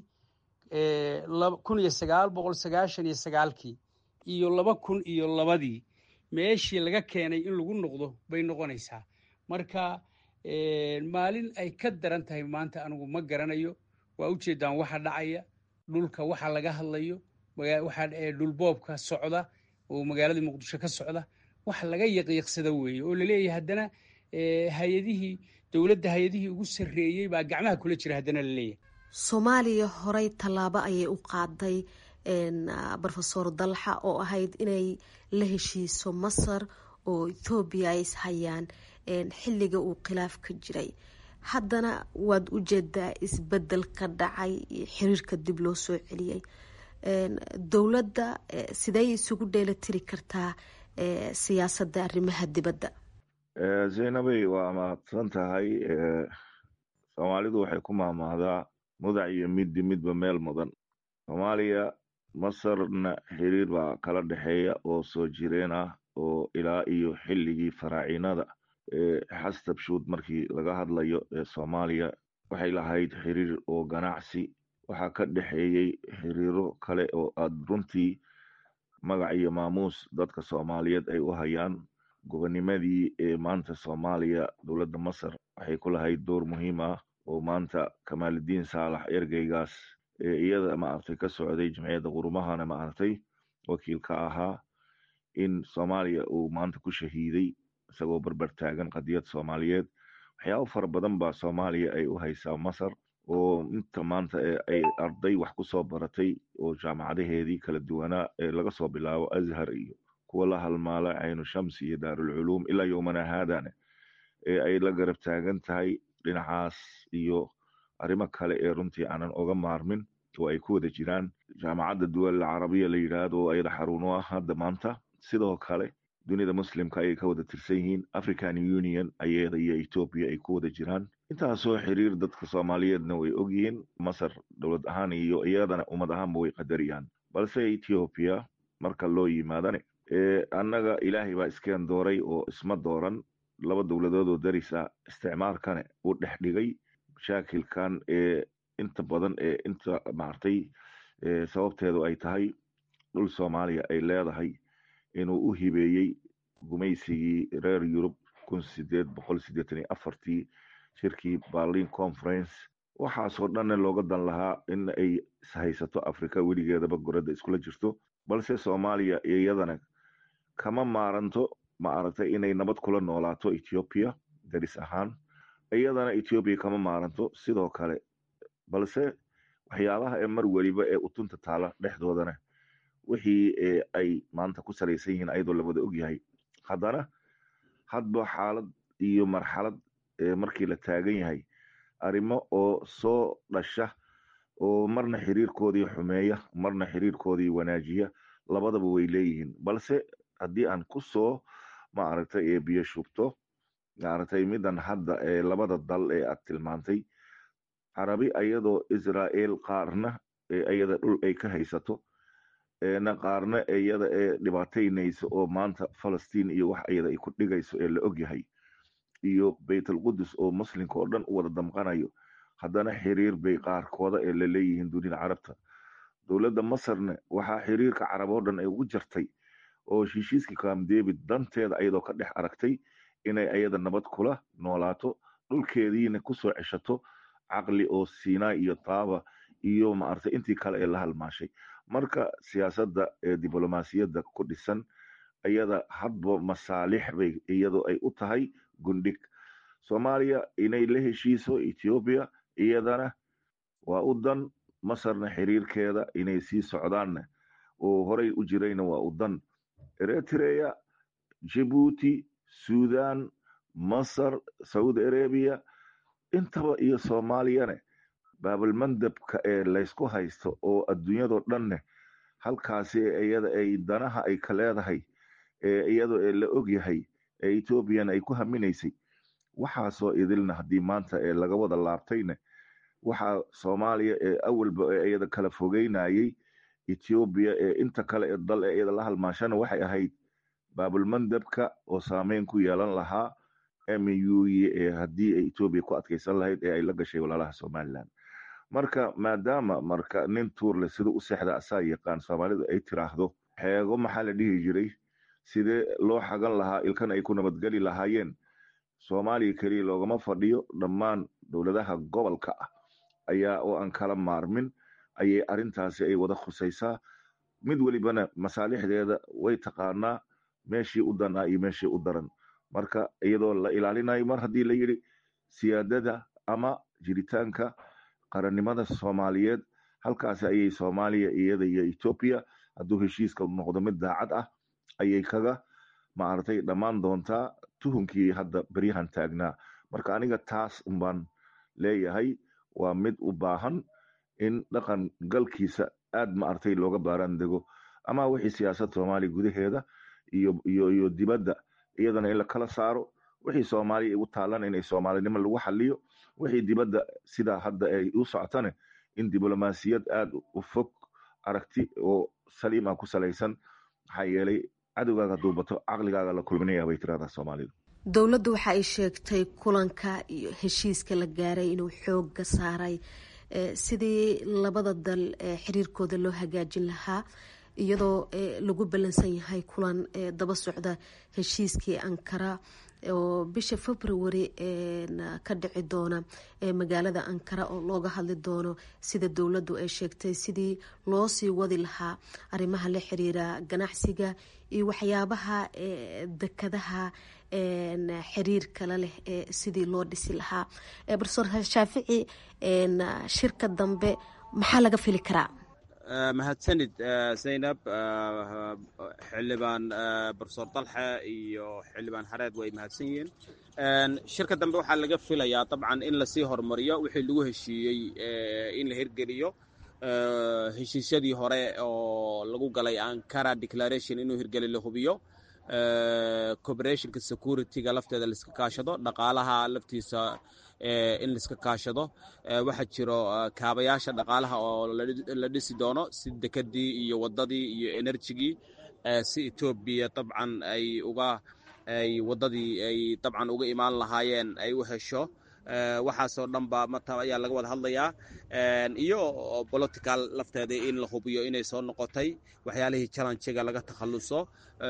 kun iyo sagaal boqol sagaashan iyo sagaalkii iyo laba kun iyo labadii meeshii laga keenay in lagu noqdo bay noqonaysaa marka maalin ay ka daran tahay maanta anigu ma garanayo waa ujeedaan waxa dhacaya dhulka waxa laga hadlayo waxa dhulboobka socda oo magaaladii muqdisho ka socda wax laga yaqyaqsada weeye oo laleeyahay haddana hay-adihii dowladda hay-adihii ugu sarreeyey baa gacmaha kula jira haddana laleeyahay soomaaliya horey tallaabo ayay u qaaday rofesor dalxa oo ahayd inay la heshiiso masar oo ethoobiya ay ishayaan xilliga uu khilaaf ka jiray haddana waad u jeedaa isbedel ka dhacay xiriirka dib loo soo celiyey dowladda sidey isugu dheelitiri kartaa siyaasadda arrimaha dibadda zaynabey waa mahadsan tahay soomaalidu waxay ku maamahdaa mudac iyo middi midba meel mudan soomaaliya masarna xiriir baa kala dhexeeya oo soo jireen ah oo ilaa iyo xilligii faraacinada xastabshuud markii laga hadlayo ee soomaaliya waxay lahayd xiriir oo ganacsi waxaa ka dhexeeyey xiriiro kale oo aad runtii magac iyo maamuus dadka soomaaliyeed ay u hayaan gobonimadii ee maanta soomaaliya dowladda masar waxay ku lahayd door muhiim ah oo maanta kamaaludiin saalax ergeygaas ee iyada maaragtay ka socday jamciyadda qurumahana maaragtay wakiil ka ahaa in soomaaliya uu maanta ku shahiiday isagoo barbar taagan qadiyad soomaaliyeed waxyaabo fara badan baa soomaaliya ay u haysaa masar oo inta maanta ay arday wax ku soo baratay oo jaamacadaheedii kala duwanaa ee laga soo bilaabo azhar iyo kuwa la halmaala caynu shams iyo daarulculuum ilaa yowmana haadana ee ay la garab taagan tahay dhinacaas iyo arrimo kale ee runtii aanan oga maarmin oo ay ku wada jiraan jaamacadda duwal carabiya la yidhaahdo oo ayada xarun u ah hadda maanta sidoo kale dunida muslimka ayay ka wada tirsan yihiin african union ayada iyo etoobiya ay ku wada jiraan intaasoo xiriir dadka soomaaliyeedna way ogyihiin masar dowlad ahaan iyo iyadana ummad ahaanba way qadariyaan balse etoobiya marka loo yimaadane annaga ilaahay baa iskeen dooray oo isma dooran laba dowladood oo darisa isticmaalkane u dhex dhigay mashaakilkan ee inta badan ee inta maartay sababteedu ay tahay dhul soomaaliya ay leedahay inuu u hibeeyey gumaysigii reer yurub kun sideed boqol sideetan iyo afartii shirkii berlin conference waxaasoo dhanna looga dan lahaa in ay ishaysato africa weligeedaba goradda iskula jirto balse soomaaliya iyadana kama maaranto ma aragtay inay nabad kula noolaato ethoobiya daris ahaan iyadana ethoobiya kama maaranto sidoo kale balse waxyaabaha ee mar weliba ee utunta taala dhexdoodana wixii ay maanta ku salaysan yihiin ayadoo lawada ogyahay haddana hadba xaalad iyo marxalad markii la taagan yahay arrimo oo soo dhasha oo marna xiriirkoodii xumeeya marna xiriirkoodii wanaajiya labadaba way leeyihiin balse haddii aan ku soo maaragtay ee biyo shubto maaragtay midan hadda ee labada dal ee aad tilmaantay carabi ayadoo israa'el qaarna ee ayada dhul ay ka haysato na qaarna iyada ee dhibaataynaysa oo maanta falastiin iyo wax iyada ay ku dhigayso ee la ogyahay iyo baytalqudus oo muslimka oo dhan u wada damqanayo haddana xiriir bay qaarkooda ee la leeyihiin dunida carabta dowladda masarna waxaa xiriirka carab oo dhan ay ugu jartay oo heshiiskii camp david danteeda iyadoo ka dhex aragtay inay ayada nabad kula noolaato dhulkeediina kusoo ceshato caqli oo sinai iyo taaba iyo maartay intii kale ee la halmaashay marka siyaasadda ee diblomaasiyadda ku dhisan iyada hadba masaalix bay iyadoo ay u tahay gundhig soomaaliya inay la heshiiso ethoobiya iyadana waa u dan masarna xiriirkeeda inay sii socdaanna oo horey u jirayna waa u dan eritrea jibuuti sudan masar saudi arabiya intaba iyo soomaaliyane baabalmandabka ee laysku haysto oo adduunyadoo dhanne halkaasi iyada ay danaha ay ka leedahay ee iyadoo ee la ogyahay ee ethoobiyan ay ku haminaysay waxaasoo idilna haddii maanta ee laga wada laabtayne waxaa soomaaliya ee awalba ee iyada kala fogeynayay ethoobiya ee inta kale ee dal ee iyada la halmaashana waxay ahayd baabulmandabka oo saameyn ku yeelan lahaa muye ee haddii ay etoobiya ku adkaysan lahayd ee ay la gashay walaalaha somalilan marka maadaama marka nin tuurle sida u seexda asaa yaqaan soomaalidu ay tiraahdo xeego maxaa la dhihi jiray sidee loo xagan lahaa ilkan ay ku nabadgeli lahaayeen soomaaliya keliya loogama fadhiyo dhammaan dowladaha gobolka ah ayaa oo aan kala maarmin ayay arrintaasi ay wada khusaysaa mid welibana masaalixdeeda way taqaanaa meeshii u dan ah iyo meeshii u daran marka iyadoo la ilaalinayo mar haddii la yidhi siyaadada ama jiritaanka qarannimada soomaaliyeed halkaasi ayay soomaaliya iyada iyo etoobiya hadduu heshiiska noqdo mid daacad ah ayay kaga maaragtay dhammaan doontaa tuhunkii hadda beryahan taagnaa marka aniga taas unbaan leeyahay waa mid u baahan in dhaqan galkiisa aad maaragtay looga baaraan dego ama wixii siyaasad soomaaliya gudaheeda iyo iyo iyo dibadda iyadana in la kala saaro wixii soomaaliya igu taalan inay soomaalinimo lagu xaliyo wixii dibadda sidaa hadda ay u socotane in diblomaasiyad aad u fog aragti oo saliim ah ku salaysan maxaa yeelay cadowgaaga hadduu bato caqligaaga la kulminaya bay tiraahdaa soomaalidu dowladdu waxa ay sheegtay kulanka iyo heshiiska la gaaray inuu xooga saaray sidii labada dal xiriirkooda loo hagaajin lahaa iyadoo lagu ballansan yahay kulan daba socda heshiiskii ankara oo bisha february ka dhici doona magaalada ankara oo looga hadli doono sida dowladdu ay sheegtay sidii loo sii wadi lahaa arrimaha la xiriira ganacsiga iyo waxyaabaha dekadaha xiriir kale leh sidii loo dhisi lahaa profesor shaafici shirka dambe maxaa laga fili karaa mahadsanid zaynab xildhibaan profesor dalxe iyo xildhibaan hareed way mahadsan yihiin shirka dambe waxaa laga filayaa dabcan in lasii horumariyo wixii lagu heshiiyey in la hirgeliyo heshiisyadii hore oo lagu galay ankara declaration inuu hirgeli la hubiyo cooperationka securityga lafteeda laiska kaashado dhaqaalaha laftiisa in laiska kaashado waxaa jiro kaabayaasha dhaqaalaha oo la dhisi doono si dekadii iyo wadadii iyo enerjigii si etoobiya dabcan ay uga ay wadadii ay dabcan uga imaan lahaayeen ay u hesho waxaasoo dhan ba mata ayaa laga wada hadlayaa iyo political lafteeda in la hubiyo inay soo noqotay waxyaalihii challenjiga laga takhaluso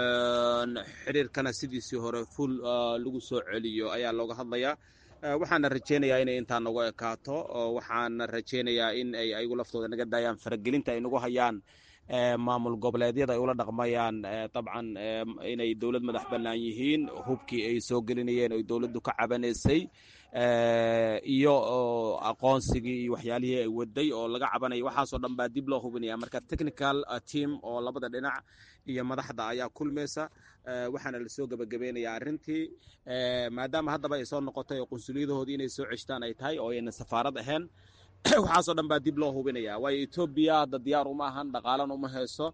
xiriirkana sidiisii hore full lagu soo celiyo ayaa looga hadlayaa waxaana rajeynayaa inay intaa nagu ekaato waxaana rajeynayaa in ay ayagu laftooda naga daayaan faragelinta ay nagu hayaan maamul goboleedyada ay ula dhaqmayaan dabcan inay dowlad madax bannaan yihiin hubkii ay soo gelinayeen oy dowladdu ka cabanaysay iyo aqoonsigii iyo waxyaalihii ay waday oo laga cabanaya waxaasoo dhan baa dib loo hubinaya marka technical team oo labada dhinac iyo madaxda ayaa kulmaysa waxaana lasoo gebagabeynaya arrintii maadaama haddaba ay soo noqotay oo qunsuliyadahoodii inay soo ceshtaan ay tahay oo ayna safaarad ahayn waxaasoo dhan baa dib loo hubinaya waayo etoobiya hadda diyaar uma ahan dhaqaalana uma hayso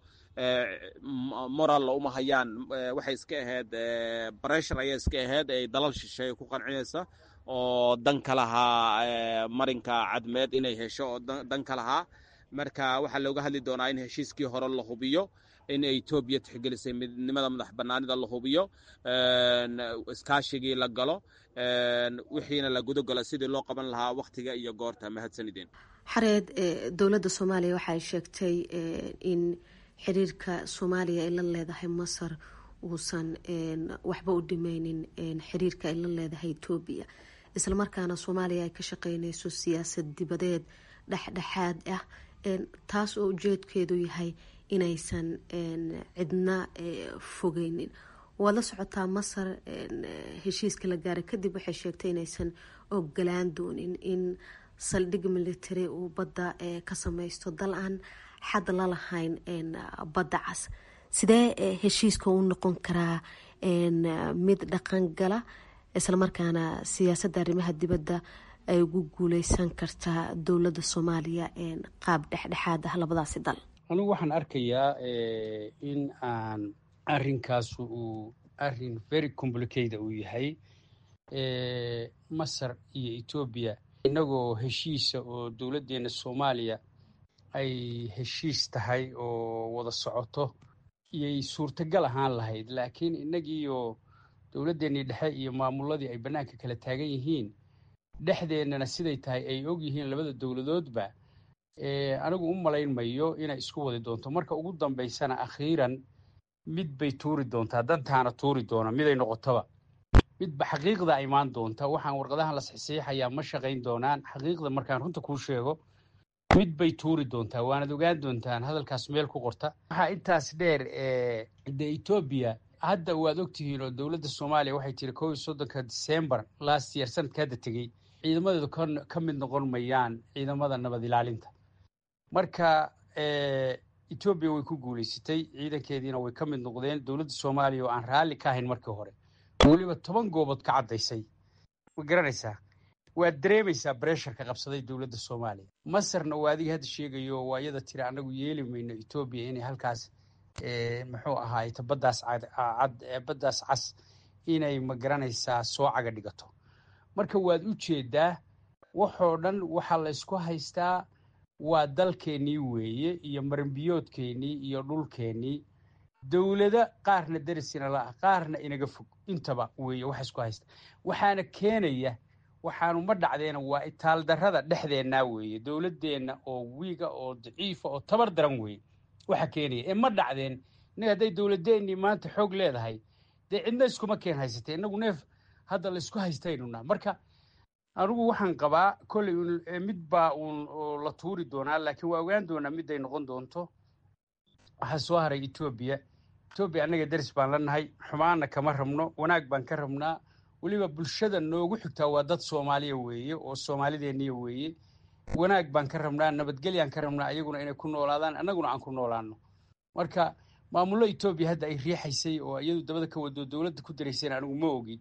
moralla uma hayaan waxay iska ahayd breshur ayay iska ahayd ay dalal shisheeye ku qancinaysa oo dan ka lahaa marinka cadmeed inay hesho oo dan ka lahaa marka waxaa looga hadli doonaa in heshiiskii hore la hubiyo in etoobiya tixgelisay midnimada madax bannaanida la hubiyo iskaashigii la galo wixiina la gudogalo sidii loo qaban lahaa wakhtiga iyo goorta mahadsanideen xareed dowladda soomaaliya waxaay sheegtay in xiriirka soomaaliya ay la leedahay masar uusan waxba u dhimeynin xiriirka ay la leedahay etoobiya islamarkaana soomaaliya ay ka shaqeyneyso siyaasad dibadeed dhexdhexaad ah taas oo ujeedkeedu yahay inaysan cidna fogeynin waad la socotaa masar heshiiska la gaaray kadib waxay sheegtay inaysan ogolaan doonin in saldhig military uu badda ka sameysto dal aan xad la lahayn badda cas sidee heshiiska u noqon karaa mid dhaqan gala islamarkaana siyaasadda arrimaha dibadda ay ugu guuleysan kartaa dowladda soomaaliya qaab dhexdhexaad ah labadaasi dal anigu waxaan arkayaa in aan arinkaas uu arin very complicate uu yahay masar iyo etoobiya inagoo heshiisa oo dowladdeena soomaaliya ay heshiis tahay oo wada socoto iyay suurtagal ahaan lahayd laakiin innagiioo dowladdeenii dhexe iyo maamuladii ay bannaanka kala taagan yihiin dhexdeennana siday tahay ay og yihiin labada dowladoodba anigu u malayn mayo inay isku wadi doonto marka ugu dambaysana akhiiran mid bay tuuri doontaa dantaana tuuri doona miday noqotoba midba xaqiiqda imaan doonta waxaan warqadahan la saxiixayaa ma shaqayn doonaan xaqiiqda markaan runta kuu sheego mid bay tuuri doontaa waanad ogaan doontaan hadalkaas meel ku qorta waxaa intaas dheer de etoobiya hadda waad ogtihiin oo dowladda soomaaliya waxay tiri kow iyo soddonka december last year sanadka hadda tegey ciidamadeedu ka mid noqon mayaan ciidamada nabad ilaalinta marka etoobiya way ku guulaysatay ciidankeediina way ka mid noqdeen dowladda soomaaliya oo aan raalli ka ahayn markii hore weliba toban goobood ka caddaysay ma garanaysaa waad dareemaysaa bresharka qabsaday dowladda soomaaliya masarna waa adiga hadda sheegayo waa iyada tiri annagu yeeli mayno etoobiya inay halkaas muxuu ahaayta baddaas cad baddaas cas inay ma garanaysaa soo caga dhigato marka waad u jeedaa waxoo dhan waxaa la ysku haystaa waa dalkeennii weeye iyo maranbiyoodkeennii iyo dhulkeennii dowlado qaarna derisina la-ah qaarna inaga fog intaba weeye waxa isku haysta waxaana keenaya waxaanu ma dhacdeena waa itaaldarrada dhexdeennaa weeye dowladdeenna oo wiiga oo daciifa oo tabar daran weeye waxa keenaya ee ma dhacdeen innaga hadday dowladeennii maanta xoog leedahay dee cidna iskuma keen haysatee innagu neef hadda laysku haystaynuna marka anigu waxaan qabaa kolley mid baa uun la tuuri doonaa laakiin waa ogaan doonaa miday noqon doonto waxaa soo haray etoobiya etoobiya annaga deris baan la nahay xumaana kama rabno wanaag baan ka rabnaa weliba bulshada noogu xigtaa waa dad soomaaliya weeye oo soomaalideeniya weeye wanaag baan ka rabnaa nabadgelyaan ka rabnaa ayaguna inay ku noolaadaan annaguna aan ku noolaano marka maamullo etoobiya hadda ay riixaysay oo iyadu dabada ka wado dowladda ku daraysayna anigu ma ogi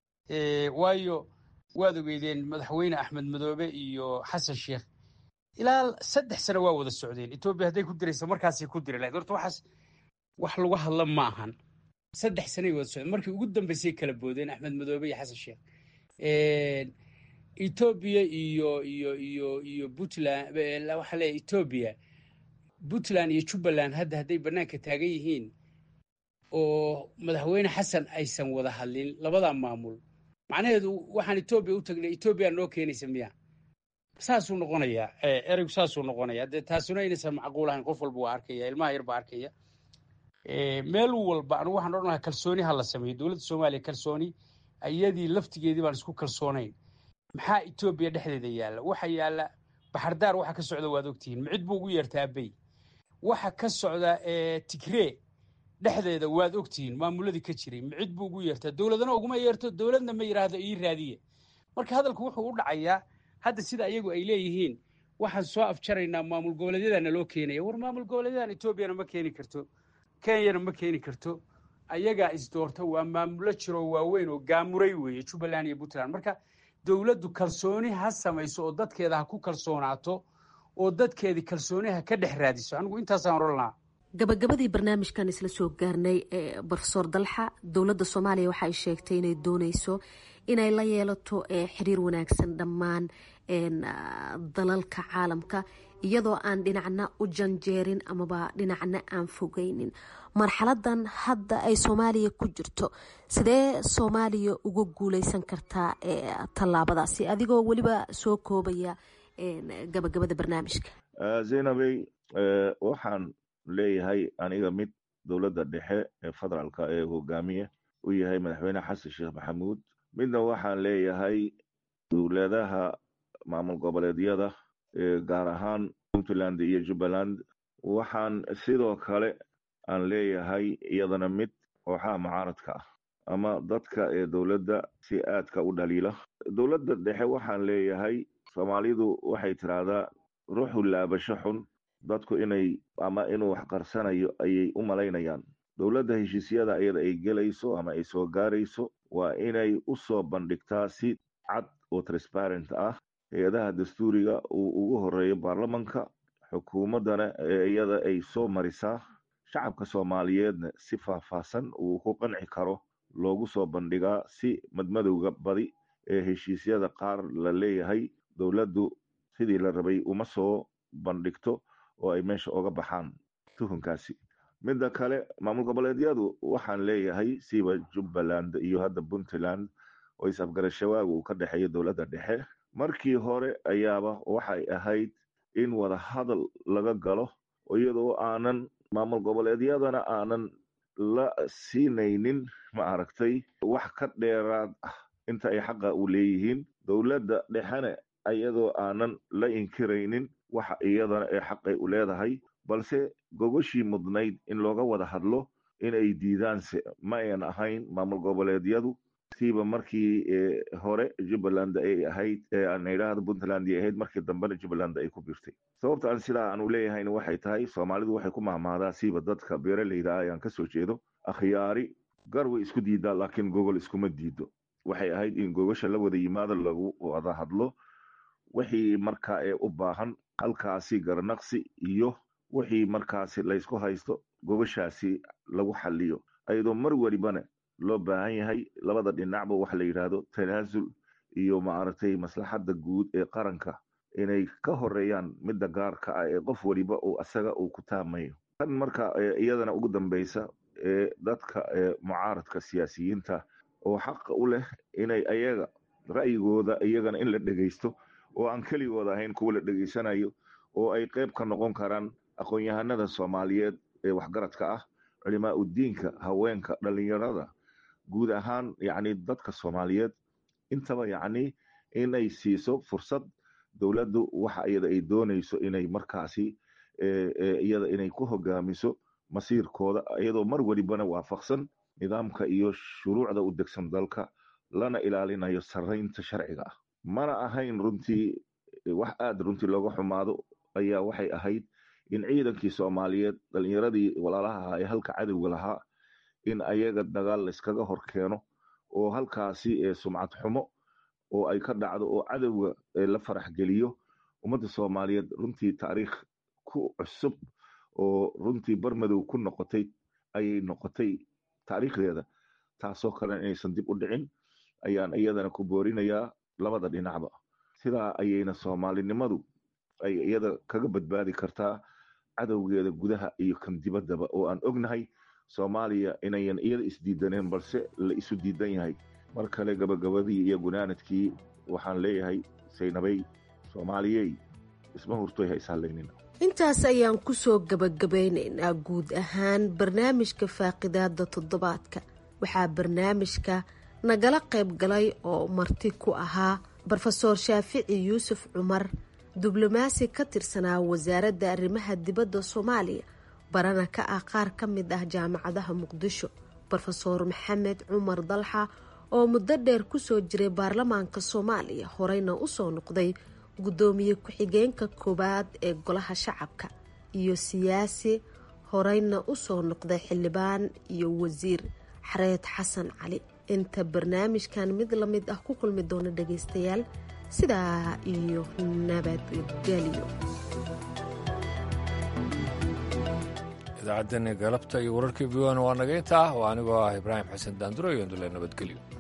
waayo waad ogeydeen madaxweyne axmed madoobe iyo xasan sheekh ilaa saddex sano waa wada socdeen etoobiya hadday ku diraysa markaasay ku diri lahayd horta waxaas wax lagu hadla ma ahan saddex sanay wada socdeen markii ugu dambaysay kala boodeen axmed madoobe iyo xasan sheekh etoobiya iyo iyo iyo iyo puntland waxaa leeyahay etoobiya puntland iyo jubbaland hadda hadday bannaanka taagan yihiin oo madaxweyne xasan aysan wada hadlin labada maamul macnaheedu waxaan etoobiya u tagnay etoobiya noo keenaysa miya saasuu noqonayaa ereygu saasuu noqonayaa dee taasuna inaysan macquul ahayn qof walba waa arkaya ilmaha yar baa arkaya meel walba anigu waxaan odhan lahaa kalsooni ha la sameeyo dowladda soomaaliya kalsooni iyadii laftigeedii baan isku kalsoonayn maxaa etoobiya dhexdeeda yaalla waxa yaalla baxardaar waxa ka socda waad ogtihiin micid buu ugu yeertaa abey waxa ka socda tigree dhexdeeda waad ogtihiin maamuladii ka jiray micid buu ugu yeertaa dowladana uguma yeerto dowladna ma yidhaahdo ii raadiye marka hadalku wuxuu u dhacayaa hadda sida iyagu ay leeyihiin waxaan soo afjaraynaa maamul goboleedyadana loo keenaya war maamul goboleedyadan etoobiyana ma keeni karto kenyana ma keeni karto ayagaa isdoorta waa maamulo jiroo waaweyn oo gaamuray weeye jubbaland iyo puntland marka dowladdu kalsooni ha samayso oo dadkeeda ha ku kalsoonaato oo dadkeedii kalsooni ha ka dhex raadiso anigu intaasaan odhan lahaa gabagabadii barnaamijkan isla soo gaarnay brofesor dalxa dowladda soomaaliya waxa ay sheegtay inay dooneyso inay la yeelato xiriir wanaagsan dhammaan dalalka caalamka iyadoo aan dhinacna u janjeerin amaba dhinacna aan fogeynin marxaladan hadda ay soomaaliya ku jirto sidee soomaaliya uga guuleysan kartaa tallaabadaasi adigoo weliba soo koobaya gabagabada barnaamijka zaynabey waxaan leeyahay aniga mid dowladda dhexe ee federaalka ee hogaamiye u yahay madaxweyne xasan sheekh maxamuud midna waxaan leeyahay dowladaha maamul goboleedyada gaar ahaan puntland iyo jubbaland waxaan sidoo kale aan leeyahay iyadana mid kooxaha mucaaradka ah ama dadka ee dowladda si aadka u dhaliila dowladda dhexe waxaan leeyahay soomaalidu waxay tiraahdaa ruuxu laabasho xun dadku inay ama inuu wax qarsanayo ayay u malaynayaan dowladda heshiisyada iyada ay gelayso ama ay soo gaarayso waa inay u soo bandhigtaa si cad oo transparent ah hay-adaha dastuuriga uu ugu horeeyo baarlamanka xukuumaddana ee iyada ay soo marisaa shacabka soomaaliyeedna si faahfaahsan uu ku qanci karo loogu soo bandhigaa si madmadowga badi ee heshiisyada qaar la leeyahay dowladdu sidii la rabay uma soo bandhigto oo ay meesha oga baxaan tuhunkaasi midda kale maamul goboleedyadu waxaan leeyahay siba jubbaland iyo hadda puntland oo is-afgarashawaaga uu ka dhexeeyo dowladda dhexe markii hore ayaaba waxay ahayd in wada hadal laga galo iyadoo aanan maamul goboleedyadana aanan la siinaynin ma aragtay wax ka dheeraad ah inta ay xaqa u leeyihiin dowladda dhexena iyadoo aanan la inkiraynin waxa iyadana ee xaqay u leedahay balse gogoshii mudnayd in looga wada hadlo inay diidaanse ma ayan ahayn maamul goboleedyadu siiba markii hore jubbaland ay ahayd aan idhaahdo puntland ay ahayd markii dambena jubbaland ay ku birtay sababta aan sidaa aanu leeyahayna waxay tahay soomaalidu waxay ku mahmaadaa siiba dadka beeraleyda ah ayaan kasoo jeedo akhyaari gar way isku diidaa laakiin gogol iskuma diido waxay ahayd in gogasha la wada yimaado lagu wada hadlo wixii markaa ee u baahan halkaasi garnaqsi iyo wixii markaasi laysku haysto gogashaasi lagu xaliyo ayadoo mar welibana loo baahan yahay labada dhinacba waxa la yidhaahdo tanaasul iyo maaragtay maslaxadda guud ee qaranka inay ka horeeyaan midda gaarka ah ee qof weliba uu asaga uu ku taamayo tan marka iyadana ugu dambeysa ee dadka mucaaradka siyaasiyiinta oo xaqa u leh inay ayaga ra'yigooda iyagana in la dhegeysto oo aan keligooda ahayn kuwa la dhegeysanayo oo ay qayb ka noqon karaan aqoon-yahanada soomaaliyeed ee waxgaradka ah culimaa udiinka haweenka dhalinyarada guud ahaan yacni dadka soomaaliyeed intaba yacni inay siiso fursad dowladdu waxa iyada ay doonayso inay markaasi iyada inay ku hogaamiso masiirkooda iyadoo mar welibana waafaqsan nidaamka iyo shuruucda u degsan dalka lana ilaalinayo sarraynta sharciga ah mana ahayn runtii wax aada runtii looga xumaado ayaa waxay ahayd in ciidankii soomaaliyeed dhalinyaradii walaalaha ahaa ee halka cadowga lahaa in ayaga dagaal layskaga hor keeno oo halkaasi ee sumcad xumo oo ay ka dhacdo oo cadowga la farax geliyo ummadda soomaaliyeed runtii taariikh ku cusub oo runtii barmadow ku noqotay ayay noqotay taariikhdeeda taasoo kalena inaysan dib u dhicin ayaan iyadana ku boorinayaa labada dhinacba sidaa ayayna soomaalinimadu ay iyada kaga badbaadi kartaa cadowgeeda gudaha iyo kan dibaddaba oo aan ognahay soomaaliya inayan iyada isdiidaneen balse la isu diidan yahay mar kale gabagabadii iyo gunaanadkii waxaan leeyahay saynabay soomaaliyey isma hurtoy ha ishallaynin intaas ayaan kusoo gabagabaynaynaa guud ahaan barnaamijka faaqidaada toddobaadka waxaa barnaamijka nagala qayb galay oo marti ku ahaa rofeor shaafici yuusuf cumar diblomaasi ka tirsanaa wasaaradda arrimaha dibadda soomaaliya barana ka ah qaar ka mid ah jaamacadaha muqdisho rofeor maxamed cumar dalxa oo muddo dheer kusoo jiray baarlamaanka soomaaliya horeyna usoo noqday guddoomiye ku-xigeenka koowaad ee golaha shacabka iyo siyaasi horeyna usoo noqday xildhibaan iyo wasiir xareed xasan cali inta barnaamijkan mid la mid ah ku kulmi doona dhagaystayaal sidaa iyo nabadgelyo idaacaddani galabta iyo wararkii v n waa naga intaa oo anigoo ah ibraahim xasan daanduro iyo ndule nabadgelyo